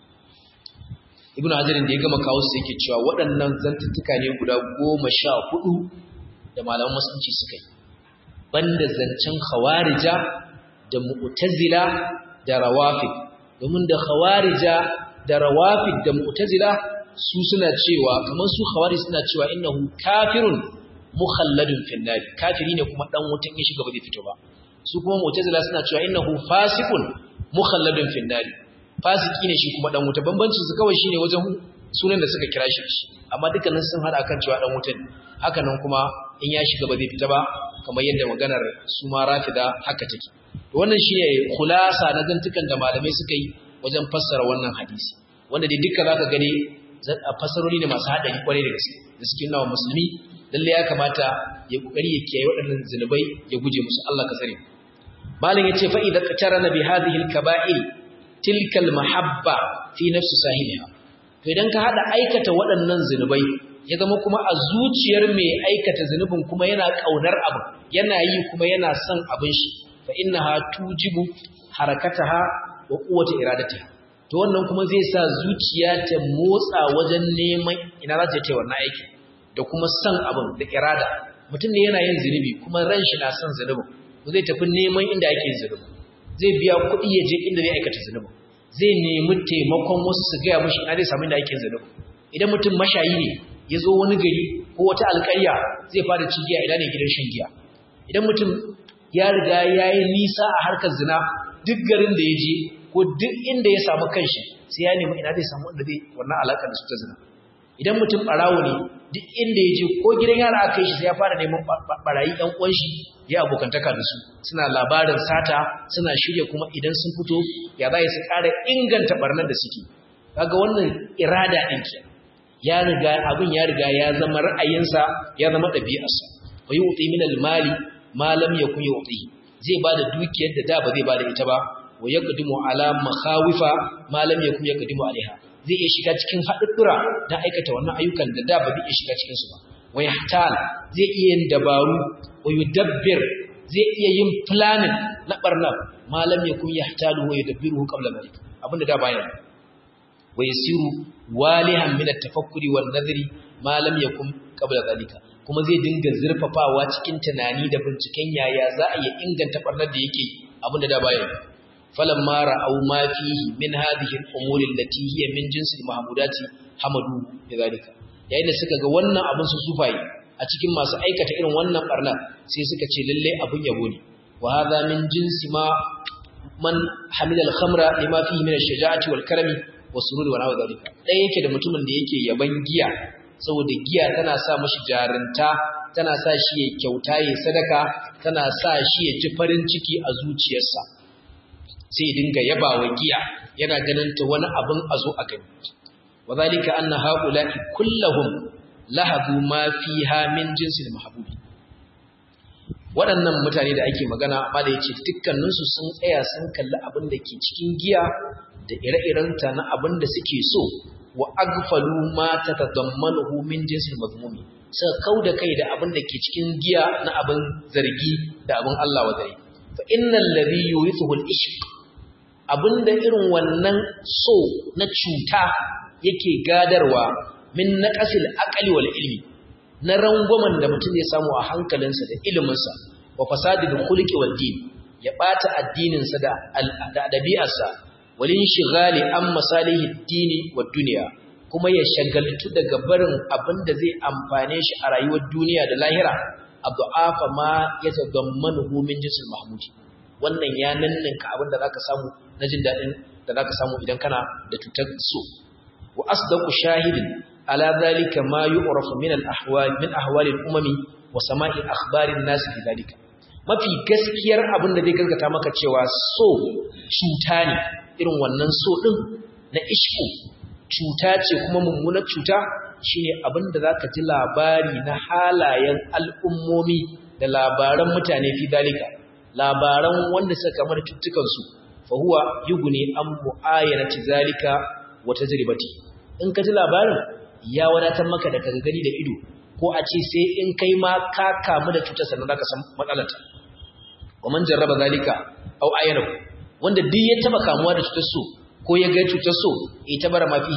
Ibn Hajar da ya gama kawo su yake cewa waɗannan zantuttuka ne guda goma sha hudu da malaman musulunci suka yi banda zancen khawarija da mu'tazila da rawafid domin da khawarija da rawafid da mu'tazila su suna cewa kamar su khawarij suna cewa innahu kafirun mukhalladun fil nar kafiri ne kuma dan wutan ya shiga ba zai fito ba su kuma mu'tazila suna cewa innahu fasiqun mukhalladun fil nar fasiki ne shi kuma dan wuta bambancin su kawai shine wajen sunan da suka kira shi amma dukkanin sun hada kan cewa dan wuta ne haka nan kuma in ya shiga ba zai fita ba kamar yadda maganar su ma rafida haka take wannan shi ne khulasa na zantukan da malamai suka yi wajen fassara wannan hadisi wanda dai duka zaka gani fassarori ne masu haɗari kwarai da gaske da suke nawa musulmi lalle ya kamata ya kokari ya kiyaye waɗannan zinubai ya guje musu Allah ka tsare malam yace fa idza qatarana bi hadhihi al-kaba'ir tilka al-mahabba fi nafsi sahibiha to idan ka hada aikata waɗannan zinubai ya zama kuma a zuciyar mai aikata zunubin kuma yana kaunar abu yana yi kuma yana son abin shi fa innaha tujibu harakataha wa quwwata iradatiha to wannan kuma zai sa zuciya ta motsa wajen neman ina za ta yi wannan aiki da kuma son abin da irada mutum ne yana yin zunubi kuma ran shi na son zunubin to zai tafi neman inda ake yin zunubi zai biya kuɗi ya je inda zai aikata zunubi zai nemi taimakon wasu su gaya mishi ina zai samu inda ake yin zunubi idan mutum mashayi ne ya zo wani gari ko wata alƙarya zai fara cigiya ina ne gidan shan giya idan mutum ya riga ya yi nisa a harkar zina duk garin da ya je ko duk inda ya samu kanshi sai ya nemi ina zai samu inda zai wannan alaƙar da su ta zina idan mutum ɓarawo ne duk inda ya je ko gidan yara aka yi shi sai ya fara neman ɓarayi ɗan uwan shi ya abokantaka da su suna labarin sata suna shirya kuma idan sun fito ya za su ƙara inganta ɓarnar da suke kaga wannan irada ɗin ke ya riga abin ya riga ya zama ra'ayinsa ya zama ɗabi'arsa wa yu'ti min al-mali ma lam yakun yu'ti zai bada dukiyar da da ba zai bada ita ba wa yaqdimu ala makhawifa ma lam yakun yaqdimu alaiha zai iya shiga cikin haɗuɗɗura don aikata wannan ayyukan da da ba zai iya shiga cikin su ba wa yahtal zai iya yin dabaru wa yudabbir zai iya yin planning na barna ma lam yakun yahtalu wa yudabbiruhu qabla dhalik abinda da bayan wa yasiru walihan min at-tafakkuri wan nadhri ma lam yakun qabla dhalika kuma zai dinga zurfafawa cikin tunani da binciken yaya za a iya inganta barnar da yake abinda da bayan falamma ra'aw ma fihi min hadhihi al-umuri allati hiya min jinsi al-mahmudati hamadu bidhalika yayin da suka ga wannan abin su sufaye a cikin masu aikata irin wannan barna sai suka ce lalle abun yabo ne wa hadha min jinsi ma man hamila al-khamra lima fihi min ash-shaja'ati wal karami wasururi wa nawa zalika dai yake da mutumin da yake yaban giya saboda giya tana sa mashi jarinta tana sa shi ya kyauta ya sadaka tana sa shi ya ji farin ciki a zuciyarsa sai dinga yabawa giya yana ganin ta wani abin a zo a gani wa zalika anna haula'i kulluhum lahadu ma fiha min jinsil mahbubi waɗannan mutane da ake magana amma da yace dukkaninsu sun tsaya sun kalli abin da ke cikin giya da ire-irenta na abin da suke so wa agfalu ma tatadammanuhu min jinsil mazmumi suka kauda kai da abin da ke cikin giya na abin zargi da abin Allah wa zai fa innal ladhi yurithu al-ishq abinda irin wannan so na cuta yake gadarwa min naqasil aqli wal ilmi na rangwamen da mutum ya samu a hankalinsa da iliminsa wa fasadil khuluqi wad din ya bata addininsa da da dabi'arsa walin shigali an masalihi dini wa duniya kuma ya shagaltu daga barin abin da zai amfane shi a rayuwar duniya da lahira adu'afa ma ya tadammanuhu min jinsil mahmudi wannan ya nanninka abin da zaka samu na jin dadin da zaka samu idan kana da cutar so wa asdaqu shahidin ala zalika ma yu'rafu min al-ahwal min ahwal al-umami wa sama'i akhbarin nas bi zalika mafi gaskiyar abin da zai gaskata maka cewa so cuta ne irin wannan so ɗin na ishku cuta ce kuma mummunar cuta shine abin da zaka ji labari na halayen al'ummomi da labaran mutane fi dalika labaran wanda suka kamar cuttukan su fa huwa yughni an mu'ayanati zalika wa tajribati in ka ji labarin ya wadatar maka da kaga gani da ido ko a ce sai in kai ma ka kamu da cutar sannan zaka san matsalarta wa man jarraba zalika aw ayanahu wanda duk ya taba kamuwa da cutar so ko ya ga cutar so ita bara mafi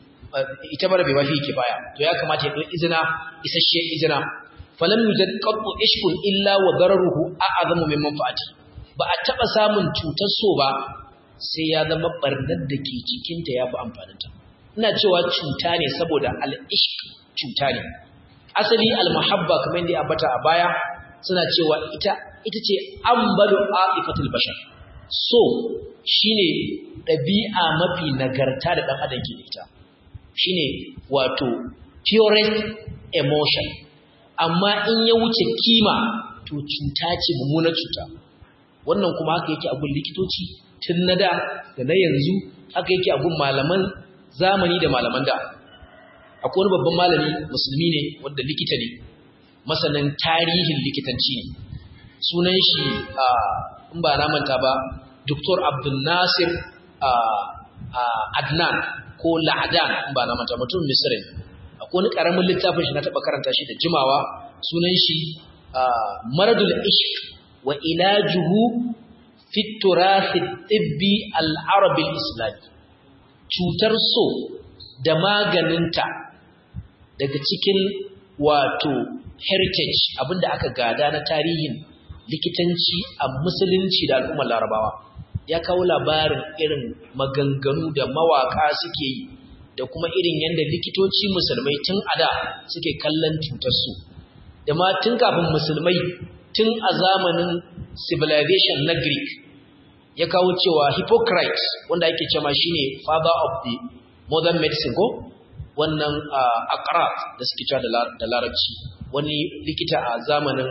ita bara bai mafi kifaya to ya kamata ya ɗau izina isasshe izina falam yujad qattu ishkun illa wa dararuhu a'zamu min manfaati ba a taba samun cutar so ba sai ya zama barnar da ke cikin ta yafi amfanin ta ina cewa cuta ne saboda al-ishq cuta ne asali al-mahabba kamar yadda ya ambata a baya suna cewa ita ita ce ambalu a'ifatul bashar so shine ɗabi'a mafi nagarta da ɗan adam ke da ita shine wato purest emotion amma in ya wuce kima to cuta ce mummunar cuta wannan kuma haka yake a gun likitoci tun na da da na yanzu haka yake a gun malaman zamani da malaman da akwai wani babban malami musulmi ne wanda likita ne masanin tarihin likitanci ne sunan shi in ba na manta ba Dr. Abdul Nasir Adnan ko La'adan in ba na manta mutum Misri akwai wani karamin littafin shi na taba karanta shi da jimawa sunan shi Maradul Ishq wa ilajuhu fi turath tibbi al-arabi al-islami cutar so da maganinta daga cikin wato heritage abinda aka gada na tarihin likitanci a musulunci da al'ummar larabawa ya kawo labarin irin maganganu da mawaka suke yi da kuma irin yadda likitoci musulmai tun ada suke kallon cutarsu da ma tun kafin musulmai tun a zamanin civilization na greek ya kawo cewa hippocrates wanda ake cewa shine father of the modern medicine ko wannan akrat da suke cewa da larabci wani likita a zamanin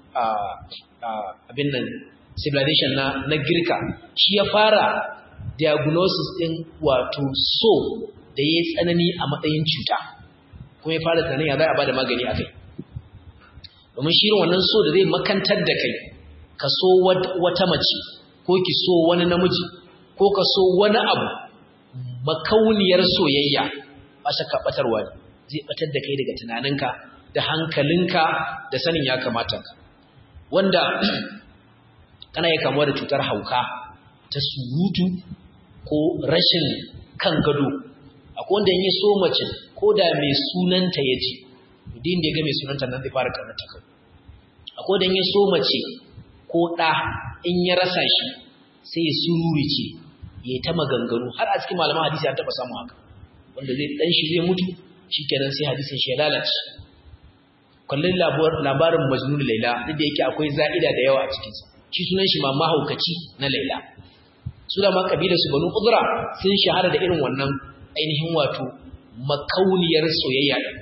abin nan civilization na na girka shi ya fara diagnosis din wato so da ya tsanani a matsayin cuta kuma ya fara tunanin ya za a bada magani akai domin shi wannan so da zai makantar da kai ka so wata mace ko ki so wani namiji ko ka so wani abu makauniyar soyayya ba shakka batarwa ne zai batar da kai daga tunaninka da hankalinka da sanin ya kamata ka wanda kana ya kamuwa da cutar hauka ta surutu ko rashin kan gado akwai wanda ya so mace ko da mai sunanta ya ce din da ya ga mai sunanta nan zai fara karnata kai akwai wanda ya so mace ko ɗa in ya rasa shi sai ya sururice ya ta maganganu har a cikin malaman hadisi an taɓa samun haka wanda zai ɗan shi zai mutu shi kenan sai hadisin shi ya lalace kallon labarin majnun laila duk da yake akwai za'ida da yawa a cikinsa shi sunan shi ma mahaukaci na laila su da ma kabilar su banu udra sun shahara da irin wannan ainihin wato makauniyar soyayya din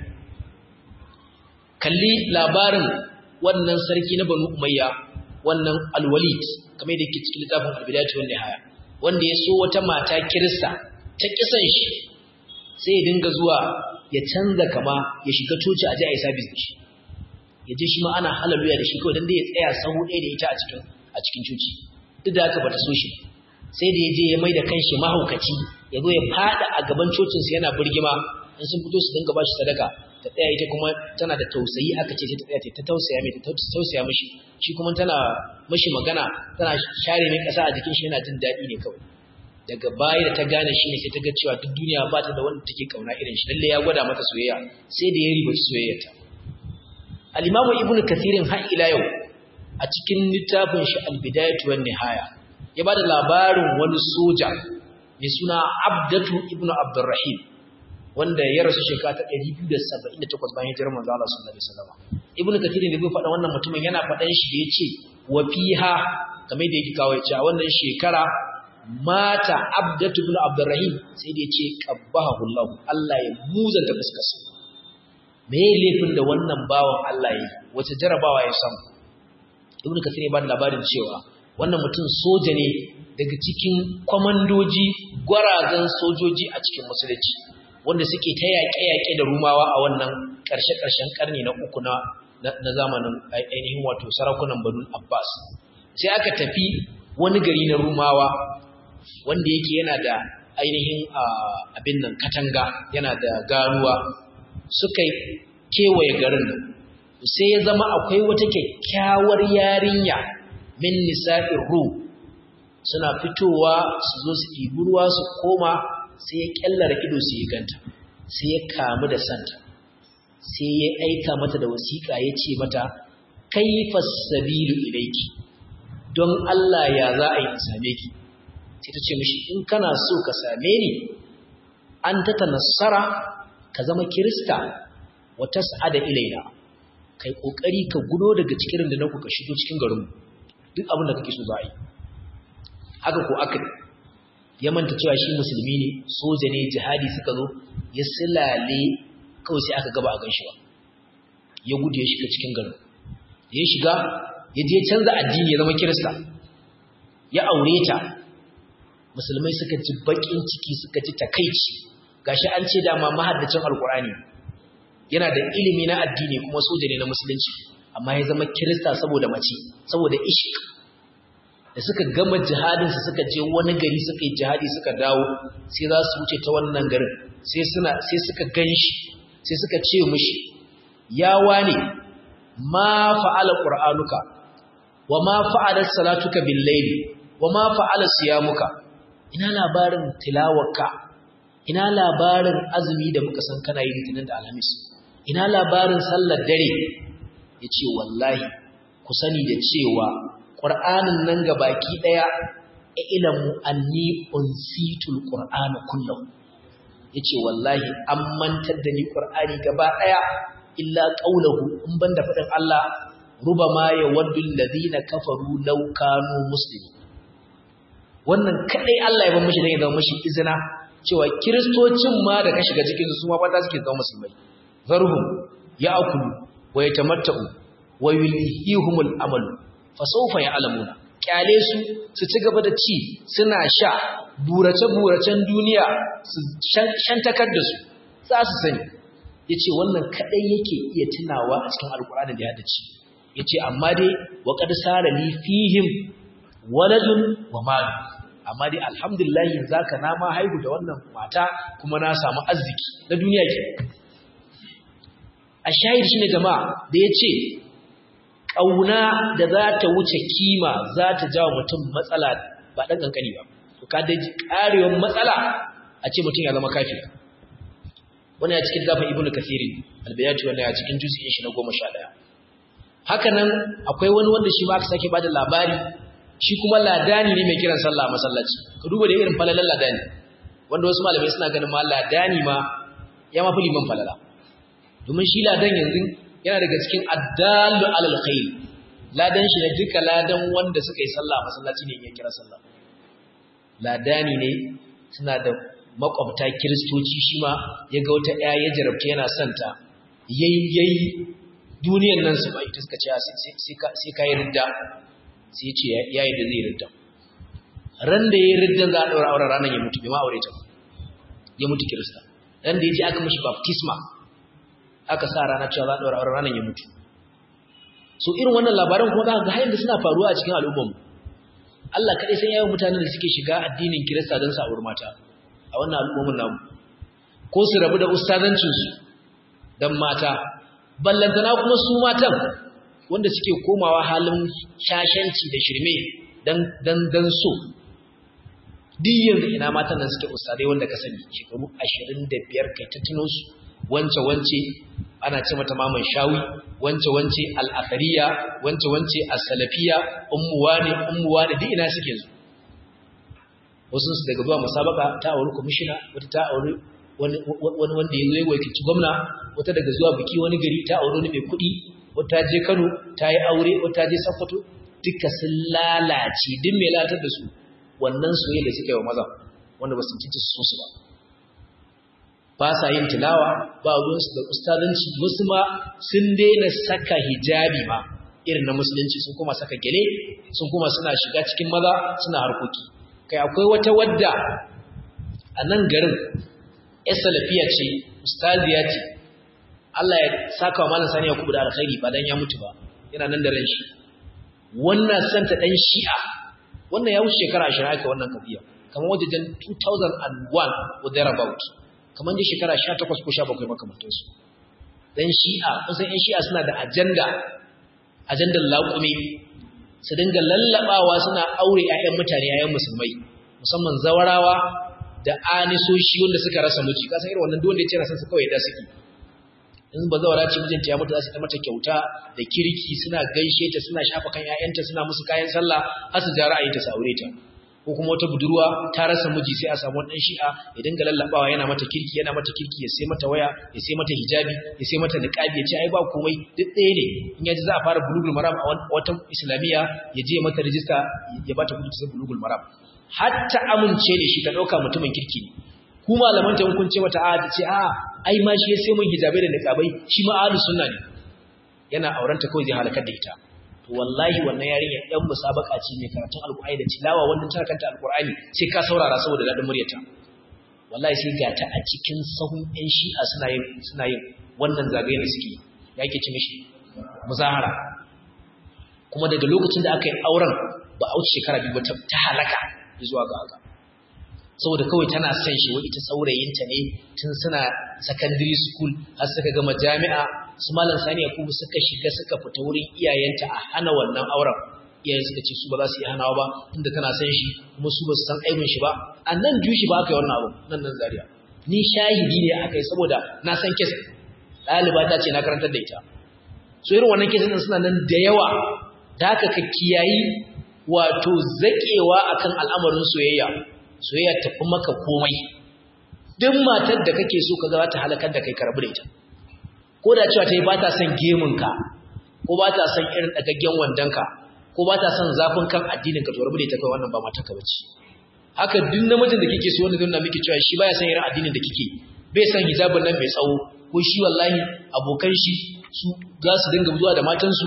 kalli labarin wannan sarki na banu umayya wannan alwalid kamar da yake cikin littafin albidayatu wan nihaya wanda ya so wata mata kirista ta kisan shi sai ya dinga zuwa ya canza kama ya shiga coci a je a yi sabis da shi ya je shi ma ana halaluya da shi kawai don da ya tsaya sahu ɗaya da ita a cikin a cikin coci duk da haka bata so shi sai da ya je ya mai da kanshi mahaukaci ya zo ya fada a gaban cocinsa yana birgima in sun fito su dinga ba shi sadaka ta tsaya ita kuma tana da tausayi aka ce ta tsaya ta tausaya mai ta tausaya mishi shi kuma tana mishi magana tana share mai kasa a jikin shi yana jin daɗi ne kawai daga baya da ta gane shi ne sai ta ga cewa duk duniya ba ta da wanda take kauna irin shi lalle ya gwada mata soyayya sai da ya riba soyayyarta al-imamu ibnu kathirin har ila yau a cikin littafin shi al-bidayatu wan nihaya ya bada labarin wani soja mai suna abdatu ibnu abdurrahim wanda ya rasu shekara ta 278 bayan hijirar manzo Allah sallallahu alaihi wasallam ibnu kathirin da bai faɗa wannan mutumin yana faɗan shi da yace wa fiha kamar da yake kawo ya ce a wannan shekara mata abdatu ibn abdurrahim sai da yace qabbahu Allah Allah ya muzanta fuskarsa me yayin laifin da wannan bawan Allah yi wace jarabawa ya samu ibnu kathir ya ba labarin cewa wannan mutum soja ne daga cikin kwamandoji gwarazan sojoji a cikin musulunci wanda suke ta yaƙe-yaƙe da rumawa a wannan ƙarshe-ƙarshen ƙarni na uku na na zamanin ainihin wato sarakunan banu abbas sai aka tafi wani gari na rumawa wanda yake yana da ainihin abin nan katanga yana da ganuwa suka kewaye garin nan sai ya zama akwai wata kyakkyawar yarinya min nisa'ir ru suna fitowa su zo su ɗibi ruwa su koma sai ya kyallara ido su yi ganta sai ya kamu da santa sai ya aika mata da wasiƙa ya ce mata kaifa sabilu ilaiki don Allah ya za a yi same ki sai ta ce mishi in kana so ka same ni an ta tanassara ka zama kirista wa tas'ada ilaina kai kokari ka gudo daga cikin da naku ka shigo cikin garin duk abin da kake so za a yi haka ko aka ya manta cewa shi musulmi ne soja ne jihadi suka zo ya silale kawai sai aka gaba a ganshi ba ya gudu ya shiga cikin garin ya shiga ya je canza addini ya zama kirista ya aure ta musulmai suka ji bakin ciki suka ji takaici gashi an ce dama mahaddacin alkurani yana da ilimi na addini kuma soja ne na musulunci amma ya zama kirista saboda mace saboda ishq da suka gama jihadin su suka je wani gari suka yi jihadi suka dawo sai za su wuce ta wannan garin sai suna sai suka ganshi sai suka ce mushi ya wane ma fa'ala qur'anuka wa ma fa'alat salatuka bil layli wa ma fa'ala siyamuka ina labarin tilawarka ina labarin azumi da muka san kana yi litinin da alhamis ina labarin sallar dare yace wallahi ku sani da cewa qur'anin nan ga baki daya ilmu anni unsitul qur'ana kullu yace wallahi an mantar da ni qur'ani gaba daya illa qawluhu in banda fadin Allah rubama yawaddu alladhina kafaru law kanu muslimin wannan kadai Allah ya bar mishi dan ya zama mishi izina cewa kiristocin ma da ka shiga cikin su ma fata suke zama musulmai zarhum ya'kulu wa yatamatta'u wa yulhihumul amalu fa sawfa ya'lamuna kyale su su ci gaba da ci suna sha burace buracen duniya su shantakar da su za su sani yace wannan kadai yake iya tunawa a cikin alkur'ani da ya dace yace amma dai wa qad sara li fihim waladun wa mal amma dai alhamdulillah zaka na ma haihu da wannan mata kuma na samu arziki na duniya ke a shahid shine jama'a da yace kauna da za ta wuce kima za ta jawo mutum matsala ba dan kankani ba to ka dai karewar matsala a ce mutum ya zama kafiri wannan ya cikin gafa ibnu kathirin albayati wannan ya cikin juz'in shi na 11 haka nan akwai wani wanda shi ma aka sake bada labari shi kuma ladani ne mai kiran sallah a masallaci ka duba da irin falalan ladani wanda wasu malamai suna ganin ma ladani ma ya mafi liman falala domin shi ladan yanzu yana daga cikin addallu alal khair ladan shi ne duka ladan wanda suka yi sallah a masallaci ne ya kira sallah ladani ne suna da makwabta kiristoci shi ma ya ga wata ɗaya ya jarabta yana santa yayi yayi duniyan nan su ba ita suka ce sai ka yi ridda sai ce ya yi da zai ridda ran da ya yi riddan za a ɗaura auren ranar ya mutu bai ma aure ta ya mutu kirista ran da ya je aka mashi baptisma aka sa rana cewa za a ɗaura auren ranar ya mutu so irin wannan labaran kuma za ka ga hayan da suna faruwa a cikin al'ummarmu Allah kaɗai san yawan mutanen da suke shiga addinin kirista don sa mata a wannan al'ummar namu ko su rabu da ustazancinsu don mata ballantana kuma su matan wanda suke komawa halin shashanci da shirme dan dan so duk yanzu ina matan nan suke ustadai wanda ka sani shekaru 25 kai ta tuno su wance wance ana ce mata maman shawi wance wance al-athariya wance wance as-salafiya ummu wani ummu wani duk ina suke zu wasu su daga zuwa musabaka ta auri commissioner wata ta auri wani wanda ya zo ya wakilci gwamna wata daga zuwa biki wani gari ta auri wani mai kuɗi wata je Kano ta yi aure wata je Sokoto duka sun lalace duk mai latar da su wannan soyayya da suka yi wa maza wanda ba su cinci su su ba ba sa yin tilawa ba ruwansu da ustazanci wasu ma sun daina saka hijabi ma irin na musulunci sun kuma saka gele sun kuma suna shiga cikin maza suna harkoki kai akwai wata wadda a nan garin ya salafiya ce ustaziya ce Allah ya saka wa malam sani ya kubu da alkhairi ba dan ya mutu ba yana nan da ran shi wannan santa dan shi'a wannan ya wuce shekara 20 aka wannan kafiya kamar wajen 2001 or thereabout kamar da shekara 18 ko 17 makamantar su dan shi'a kusan yan shi'a suna da ajanda ajandar laƙumi su dinga lallabawa suna aure ƴaƴan mutane ƴaƴan musulmai musamman zawarawa da anisoshi wanda suka rasa miji kasan irin wannan duk wanda ya ce rasan su kawai da suke in ba zawara ce mijinta ya mutu za su ta mata kyauta da kirki suna gaishe ta suna shafa kan ƴaƴanta suna musu kayan sallah har su ja ra'ayinta su aure ta ko kuma wata budurwa ta rasa miji sai a samu wani shi'a ya dinga lallabawa yana mata kirki yana mata kirki ya sai mata waya ya sai mata hijabi ya sai mata niqabi ya ce ai ba komai duk ɗaya ne in yaji za a fara bulugul maram a wata islamiyya ya je mata rijista ya bata kuɗi sai bulugul maram hatta amince da shi ta ɗauka mutumin kirki ne ku malaman ta kun ce mata a ta ce a ai ma shi ya sai mun hijabai da niqabai shi ma ahlus sunna ne yana aurenta kawai zai halakar da ita to wallahi wannan yarinya ɗan musabaka ce mai karatun alƙur'ani da tilawa wannan tana kanta alƙur'ani sai ka saurara saboda daɗin muryarta wallahi sai ga ta a cikin sahun ƴan shi'a suna yin suna yin wannan zagaye da suke ya ke ci mishi muzahara kuma daga lokacin da aka yi auren ba a wuce shekara biyu ba ta halaka zuwa ga haka saboda kawai tana son shi wai ita saurayinta ne tun suna secondary school har suka gama jami'a su malam sani yakubu suka shiga suka fita wurin iyayenta a hana wannan auren iyayen suka ce su ba za su yi hanawa ba tunda tana son shi kuma su ba su san aibin shi ba a nan jushi ba aka yi wannan abu nan nan zaria ni shahidi ne aka yi saboda na san kes ɗaliba ta ce na karantar da ita so irin wannan kesin suna nan da yawa da haka ka kiyayi wato zaƙewa akan al'amarin soyayya soyayya tafi maka komai duk matar da kake so ka za ta halakar da kai karbu da ita ko da cewa ta yi ba ta son gemunka ko ba ta son irin ɗagaggen wandonka ko ba ta son zafin kan addininka to rabu da ita kai wannan ba matarka bace haka duk namijin da kike so wanda zai nuna miki cewa shi baya son irin addinin da kike bai son hijabin nan mai tsawo ko shi wallahi abokan shi su za su dinga zuwa da matansu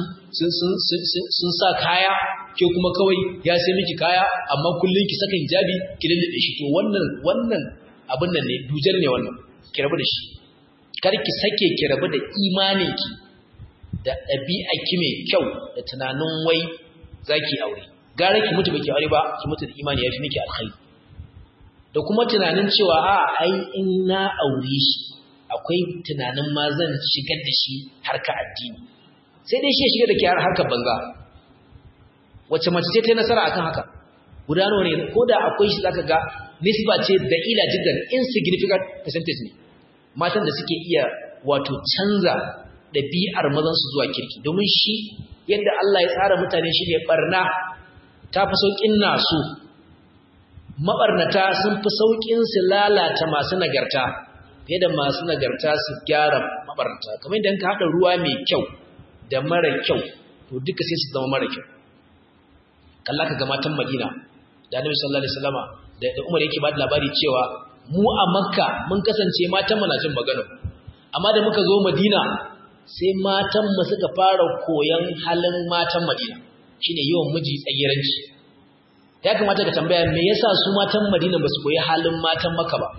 sun sa kaya ke kuma kawai ya sai miki kaya amma kullum ki saka hijabi ki lallabe shi to wannan wannan abin nan ne dujal ne wannan ki rabu da shi kar ki sake ki rabu da imaninki da ɗabi'a ki mai kyau da tunanin wai zaki aure gara ki mutu baki aure ba ki mutu da imani yafi miki alkhairi da kuma tunanin cewa a ai in na aure shi akwai tunanin ma zan shigar da shi harka addini sai dai shi ya shiga da ke harkar banza wacce mace ce ta yi nasara akan haka guda nawa ne ko da akwai shi zaka ga nisba ce da ila jiddan insignificant percentage ne matan da suke iya wato canza ɗabi'ar mazansu zuwa kirki domin shi yadda Allah ya tsara mutane shi ne barna ta fi sauƙin nasu maɓarnata sun fi sauƙin su lalata masu nagarta fiye da masu nagarta su gyara maɓarnata kamar idan ka haɗa ruwa mai kyau da mara kyau to duka sai su zama mara kyau kalla ka ga matan madina da annabi sallallahu alaihi wasallama da umar yake ba da labari cewa mu a makka mun kasance matan mu na jin magana amma da muka zo madina sai matan mu suka fara koyan halin matan madina shine yawan miji tsayiranci ya kamata ka tambaya me yasa su matan madina ba su koyi halin matan makka ba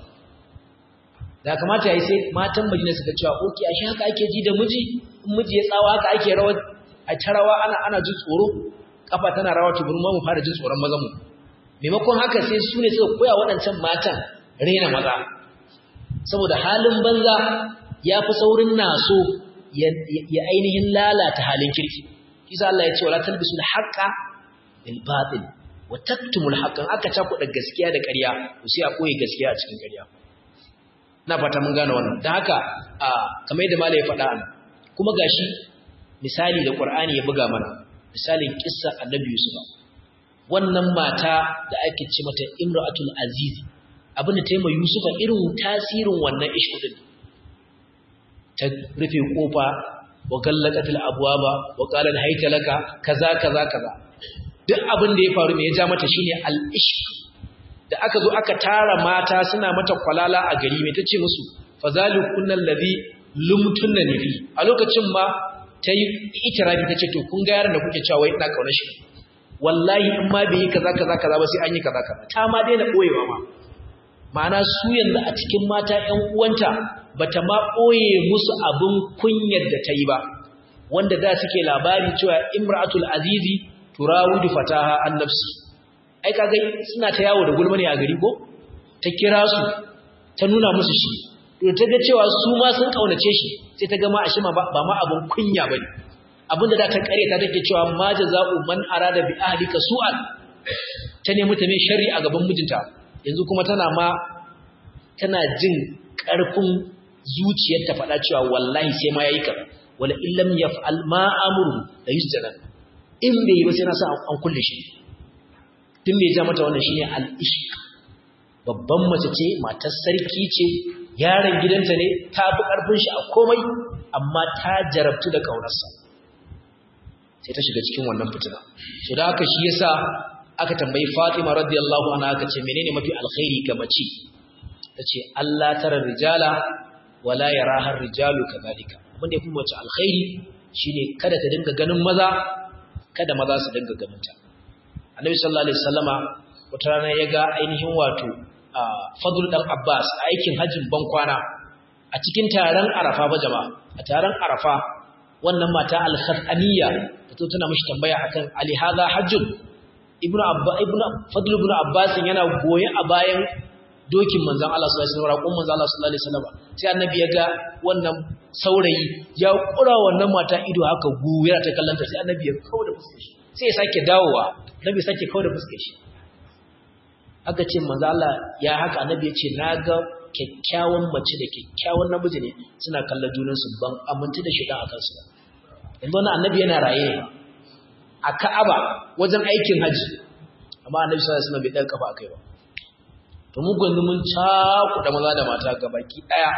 da kamata yayi sai matan madina suka cewa okay ashe haka ake ji da miji in miji ya tsawa haka ake rawa a tarawa ana ana jin tsoro kafa tana rawa to mu mu fara jin tsoron mazan mu maimakon haka sai su ne suka koya waɗancan matan rena maza saboda halin banza ya fi saurin naso ya ainihin lalata halin kirki kisa Allah ya ce wala talbisul haqqa bil batil wa taktumul haqqan aka cakuɗa gaskiya da ƙarya to sai a koyi gaskiya a cikin ƙarya na fata mun gane wannan dan haka a kamar yadda malai ya faɗa an kuma gashi misali da Qur'ani ya buga mana misalin kissa Annabi Yusuf wannan mata da ake ce mata Imratul Aziz abin da ta yi ma Yusufa irin tasirin wannan ishku din ta rufe kofa wa gallaqatil abwaba wa qala hayta laka kaza kaza kaza duk abin da ya faru me ya ja mata shine al-ishq da aka zo aka tara mata suna mata kwalala a gari me tace musu fazalikunna allazi lumtunni fi a lokacin ma tayi itirafi tace to kun ga yaran da kuke cewa wai ina kauna shi wallahi in ma bai yi kaza kaza kaza ba sai an yi kaza kaza ta ma daina boyewa ma ma'ana su yanzu a cikin mata ƴan uwanta bata ma ɓoye musu abin kunyar da ta yi ba wanda da suke labari cewa imra'atul azizi turawidu fataha an nafsi ai kaga suna ta yawo da gulma ne a gari ko ta kira su ta nuna musu shi to ta ga cewa su ma sun kaunace shi sai ta ga ma ashe ba ma abin kunya bane abinda da ta kare ta take cewa ma jaza'u man arada bi ahlika su'an ta nemi ta mai sharri a gaban mijinta yanzu kuma tana ma tana jin ƙarfin zuciyar ta faɗa cewa wallahi sai ma yayi kaza wala illam yaf'al ma amuru la yusjana in bai yi ba sai na sa an kulle shi tun bai ja mata wannan shine al-ishq babban mace ce matar sarki ce yaron gidanta ne ta bi ƙarfin shi a komai amma ta jarabtu da ƙaunarsa sai ta shiga cikin wannan fitina so da haka shi yasa aka tambayi Fatima radiyallahu anha aka ce menene mafi alkhairi ga mace tace Allah tara rijala wala yaraha rijalu kadhalika abin da yafi mace alkhairi shine kada ta dinga ganin maza kada maza su dinga ganin ta Annabi sallallahu alaihi wasallama wata rana ya ga ainihin wato Fadl dan Abbas a aikin hajjin bankwana a cikin taron Arafa ba jama'a a taron Arafa wannan mata al-Khataniya ta to tana mishi tambaya akan ali hadha hajjun ibnu abba ibnu fadl ibnu abbas yana goye a bayan dokin manzon Allah sallallahu alaihi wasallam raƙon manzon Allah sallallahu alaihi wasallam sai annabi ya ga wannan saurayi ya kura wannan mata ido haka guwira ta kallanta sai annabi ya kauda fuskar shi sai ya sake dawowa annabi sake kauda fuskar shi aka ce manzon Allah ya haka annabi ya ce naga kyakkyawan mace da kyakkyawan namiji ne suna kallon junansu ban aminta da shiga a kansu yanzu wannan annabi yana raye a Ka'aba wajen aikin haji amma annabi sallallahu alaihi wasallam bai daga kafa akai ba to mu gwanzu mun cakuɗa maza da mata gabaki daya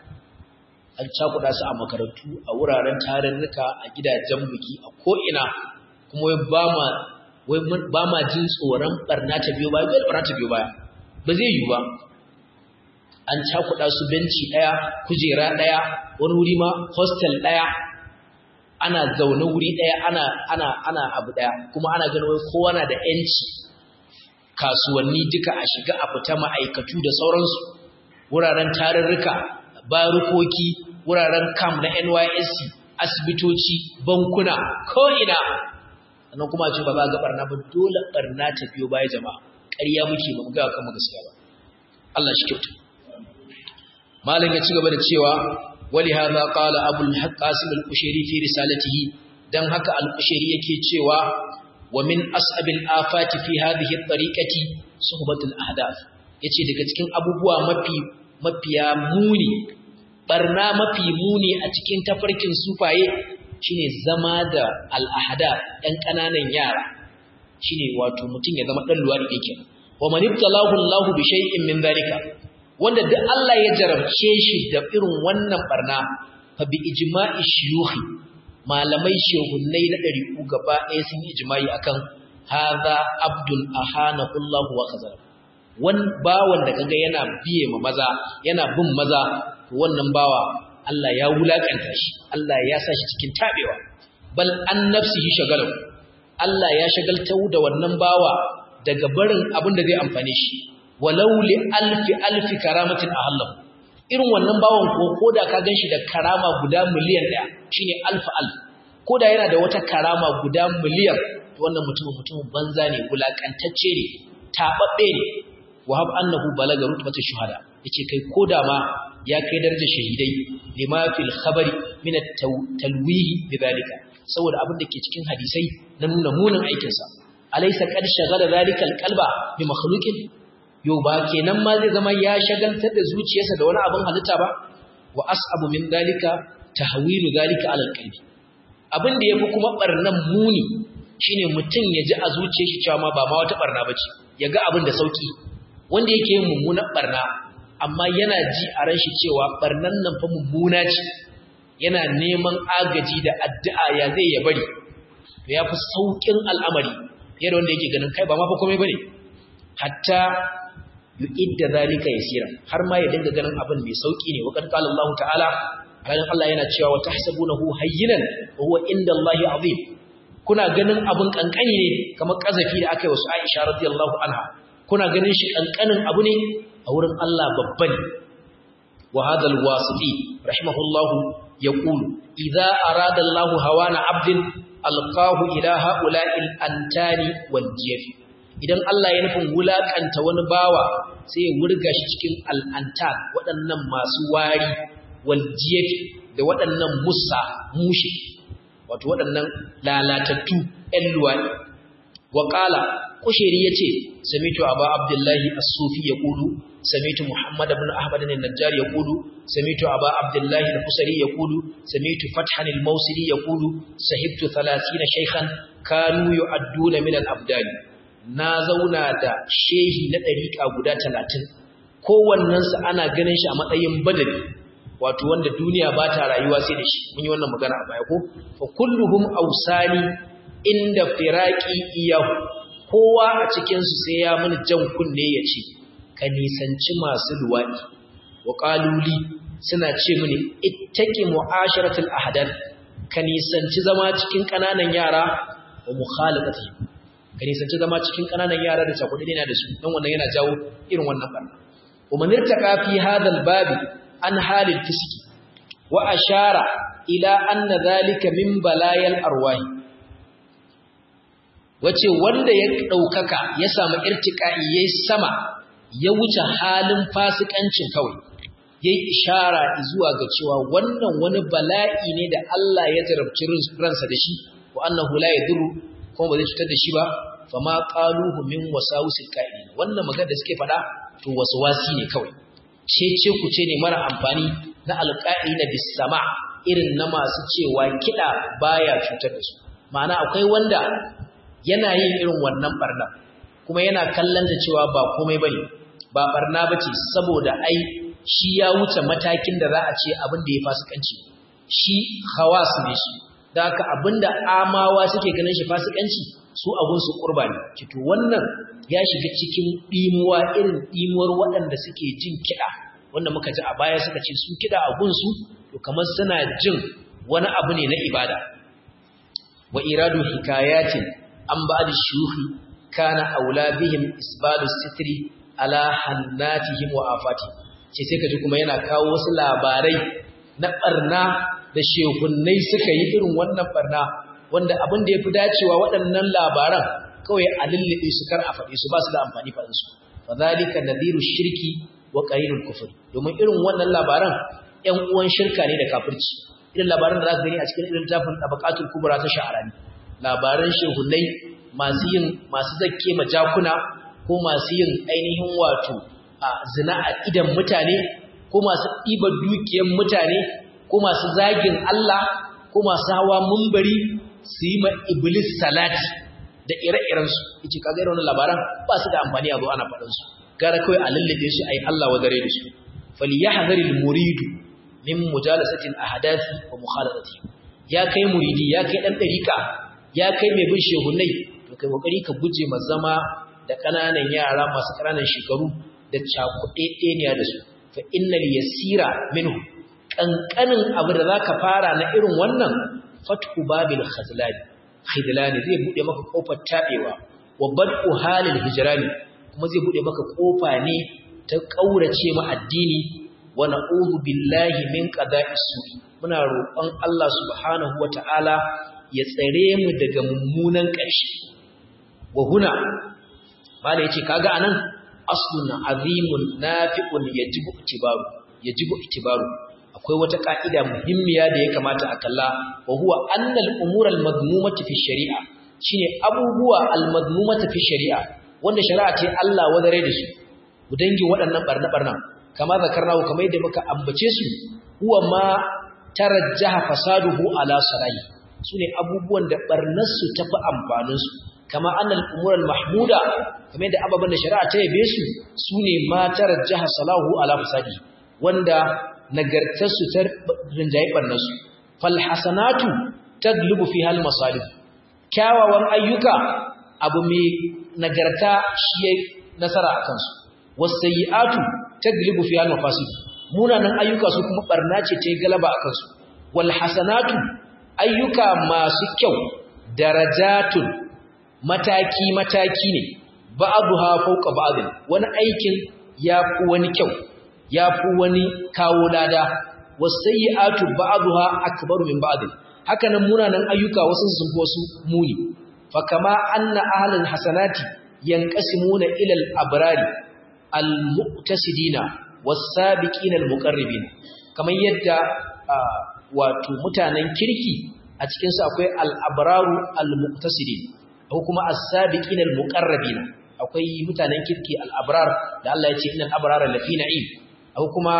an cakuɗa su a makarantu a wuraren tarurruka a gidajen biki a ko ina kuma wai ba ma wai ba ma jin tsoron barna ta biyo baya bai barna ta biyo baya ba zai yi ba an cakuɗa su benci ɗaya kujera ɗaya wani wuri ma hostel ɗaya ana zaune wuri ɗaya ana ana ana abu ɗaya kuma ana ganin wai kowa na da ƴanci kasuwanni duka a shiga a fita ma'aikatu da sauransu wuraren tarurruka barukoki wuraren camp na NYSC asibitoci bankuna ko ina sannan kuma ce ba za ga barna ba dole barna ta biyo baya jama'a ƙarya muke ba mu ga kan gaskiya ba Allah shi kyauta malam ya ci gaba da cewa wali hadha qala abul qasim al-kushairi fi risalatihi dan haka al-kushairi yake cewa wa min as'abil afati fi hadhihi at-tariqati suhbatul ahdath yace daga cikin abubuwa mafi mafiya muni barna mafi muni a cikin tafarkin sufaye shine zama da al-ahdath ɗan ƙananan yara shine wato mutum ya zama dan luwadi yake wa man ibtalahu Allahu bi shay'in min dhalika wanda duk Allah ya jarabce shi da irin wannan barna fa bi ijma'i shuyukhi malamai shehunnai na ɗari'u gaba ɗaya sun yi ijma'i akan hadha abdul ahana Allah wa khazara wan bawan da kaga yana biye ma maza yana bin maza to wannan bawa Allah ya wulakanta shi Allah ya sa shi cikin tabewa bal an nafsihi shagalu Allah ya shagaltau da wannan bawa daga barin abin da zai amfane shi walau li alfi alfi karamatin ahallahu irin wannan bawon ko koda ka ganshi da karama guda miliyan daya shine alfa alf koda yana da wata karama guda miliyan to wannan mutum mutum banza ne wulakantacce ne tababbe ne wahab annahu balaga rutbata shuhada yace kai koda ma ya kai darajar shahidai lima fil khabari min at-talwih bidalika saboda abin da ke cikin hadisai na nuna munin aikinsa alaysa qad shagala dhalika al-qalba bi makhluqin yau ba kenan ma zai zama ya shagaltar da zuciyarsa da wani abin halitta ba wa as'abu min dalika tahwilu dalika ala alqalbi abin da yafi kuma barnan muni shine mutum ya ji a zuciyar shi cewa ma ba ma wata barna bace ya ga abin da sauki wanda yake yin mummunan barna amma yana ji a ran shi cewa barnan nan fa mummuna ce yana neman agaji da addu'a ya zai ya bari to yafi saukin al'amari fiye da wanda yake ganin kai ba ma fa komai bane hatta yu'idda zalika yasira har ma ya dinga ganin abin mai sauki ne wakar qala Allah ta'ala ranar Allah yana cewa wa tahsabunahu hayyinan wa huwa inda Allah azim kuna ganin abin kankani ne kamar kazafi da aka yi wasu Aisha radiyallahu anha kuna ganin shi kankanin abu ne a wurin Allah babba ne wa hadha al-wasiti rahimahullah yaqulu idza arada Allah hawana 'abdin alqahu ila ha'ula'i al-antani wal jiyafi idan Allah ya nufin wulakanta wani bawa sai ya wurga shi cikin al'antar waɗannan masu wari waljiyafi da waɗannan musa mushi wato waɗannan lalatattu ‘yan luwaɗi wa ƙala kushiri ya ce samitu abu abdullahi as-sufi ya ƙudu samitu muhammad ibn ahmad ne najjar ya ƙudu samitu abu abdullahi al-kusari ya ƙudu samitu fathan al-mausili ya ƙudu sahibtu 30 shaykhan kanu yu'adduna min al-abdani na zauna da shehi na ɗariƙa guda talatin kowannensu ana ganin shi a matsayin badali wato wanda duniya ba ta rayuwa sai da shi mun yi wannan magana a baya ko fa kulluhum ausani inda firaqi iyahu kowa a cikin su sai ya mini jan kunne ya ce ka nisanci masu luwadi wa qaluli suna ce mini ittaqi mu'asharatul ahdan ka nisanci zama cikin kananan yara wa mukhalafatihim ka nisanci zama cikin ƙananan yara da cakuɗi yana da su don wannan yana jawo irin wannan ɓarna ومن ارتقى في هذا الباب عن حال الفسق وأشار إلى أن ذلك من بلايا الأرواح wace wanda ya ɗaukaka ya samu irtika'i ya yi sama ya wuce halin fasikancin kawai ya yi ishara zuwa ga cewa wannan wani bala'i ne da Allah ya jarabci ransa da shi wa annahu la yadurru kuma ba zai cutar da shi ba fa ma qaluhu min wasawusil qa'ilin wannan magana da suke faɗa to waswasi ne kawai ce ce ku ce ne mara amfani na alqa'ina bis sama irin na masu cewa kida baya cutar da su ma'ana akwai wanda yana yin irin wannan barna kuma yana kallon da cewa ba komai bane ba barna bace saboda ai shi ya wuce matakin da za a ce abin da ya fasikanci shi khawas ne shi da haka abinda amawa suke ganin shi fasikanci su abun su kurba ne kito wannan ya shiga cikin dimuwa irin dimuwar waɗanda suke jin kiɗa wanda muka ji a baya suka ce su kiɗa abun su to kamar suna jin wani abu ne na ibada wa iradu hikayatin an ba'd shuhi kana aula bihim isbalu sitri ala hannatihim wa afati ce sai kaji kuma yana kawo wasu labarai na barna da shehunnai suka yi irin wannan barna wanda abin da ya fi dacewa waɗannan labaran kawai a lullube su kar a faɗi su ba su da amfani faɗinsu fa zalika nadhiru shirki wa qarinul kufr domin irin wannan labaran ƴan uwan shirka ne da kafirci irin labaran da za ka gani a cikin irin tafin tabaqatul kubra ta sha'arani labaran shehunnai masu yin masu zakke majakuna ko masu yin ainihin wato a zina a idan mutane ko masu ɗiba dukiyar mutane ko masu zagin Allah ko masu hawa mumbari su yi ma iblis salati da ire-irensu yace kaga irin wannan labaran ba su da amfani a zo ana faɗin su gara kawai a lallabe su ayi Allah wa dare da su falyahdharil muridu min mujalasati al-ahdathi wa mukhalatati ya kai muridi ya kai dan dariƙa ya kai mai bin shehunai to kai kokari ka guje ma zama da kananan yara masu kananan shekaru da cakuɗeɗeniya da su fa innal yasira minhu kankanin abu da zaka fara na irin wannan fathu babil khazlani khidlani zai bude maka kofar tabewa wa bad'u halil hijrani kuma zai bude maka kofa ne ta kaurace ma addini wa na'udhu billahi min qada'is su'i muna roƙon Allah subhanahu wata'ala ya tsare mu daga mummunan ƙarshe wa huna mala yace kaga anan aslun azimun nafi'un yajibu itibaru yajibu itibaru akwai wata ka'ida muhimmiya da ya kamata a kalla wa huwa annal umura al-madmumati fi shari'a shine abubuwa al-madmumati fi shari'a wanda shari'a ce Allah wadare da su mu dangin waɗannan barna barna kama zakarnahu kamar yadda muka ambace su huwa ma tarajjaha fasaduhu ala sarai sune abubuwan da barnar su tafi amfanin su kama annal umura al-mahmuda kamar yadda ababan da shari'a ta yabe su sune ma tarajjaha salahu ala fasadi wanda nagartarsu ta rinjaye ɓarnarsu falhasanatu ta glubu fi hal masalih kyawawan ayyuka abu mai nagarta shi ya nasara a kansu wasayi'atu ta glubu fi hal mafasid munanan ayyuka su kuma ɓarna ce ta yi galaba a kansu walhasanatu ayyuka masu kyau darajatun mataki-mataki ne ba'aduha fauka ba'adin wani aikin ya fi wani kyau ya fi wani kawo lada wasayyi'atu ba'dha akbaru min ba'd hakanan munanan ayyuka wasu sun fi wasu muni fa kama anna ahlul hasanati yanqasimuna ila al-abrari al-muqtasidina was-sabiqina al-muqarribin kamar yadda wato mutanen kirki a cikin su akwai al-abraru al-muqtasidin ko kuma as-sabiqina al-muqarrabin akwai mutanen kirki al-abrar da Allah ya ce innal abrara lafi na'im akwai kuma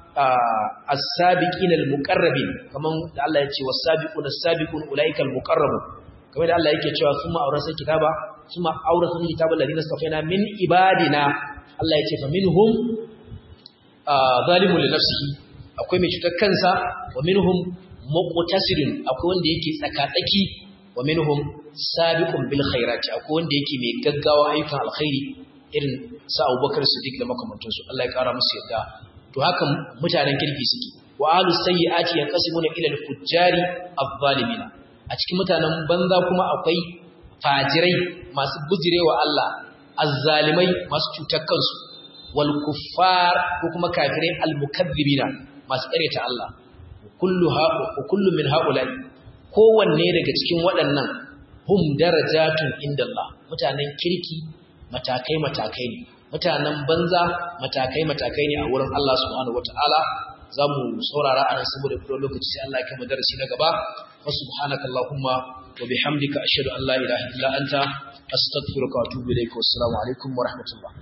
as-sabiqina al-muqarrabin kaman da Allah ya ce was-sabiquna as-sabiqun ulaikal muqarrabun kamar da Allah yake cewa kuma aurasa kitaba kuma aurasa kitaba alladhina safaina min ibadina Allah ya ce fa minhum zalimun li nafsihi akwai mai cutar kansa wa minhum muqtasidun akwai wanda yake tsakatsaki wa minhum sabiqun bil khairati akwai wanda yake mai gaggawa ayyukan alkhairi irin sa Abubakar Siddiq da makamantansu Allah ya kara musu yadda to haka mutanen kirki suke wa ahlus sayyiati yanqasimuna ila al-fujjari adh-dhalimina a cikin mutanen banza kuma akwai fajirai masu bujirewa Allah azzalimai masu cutar kansu wal kuffar ko kuma kafirai al-mukaththibina masu ƙaryata Allah kullu ha kullu min haula kowanne daga cikin waɗannan hum darajatun indallah mutanen kirki matakai matakai ne mutanen banza matakai matakai ne a wurin Allah subhanahu wataala zamu saurara anan saboda fito lokaci sai Allah ya kai mu darasi na gaba wa subhanaka allahumma wa bihamdika ashhadu an la ilaha illa anta astaghfiruka wa atubu ilaik wa assalamu alaikum wa rahmatullah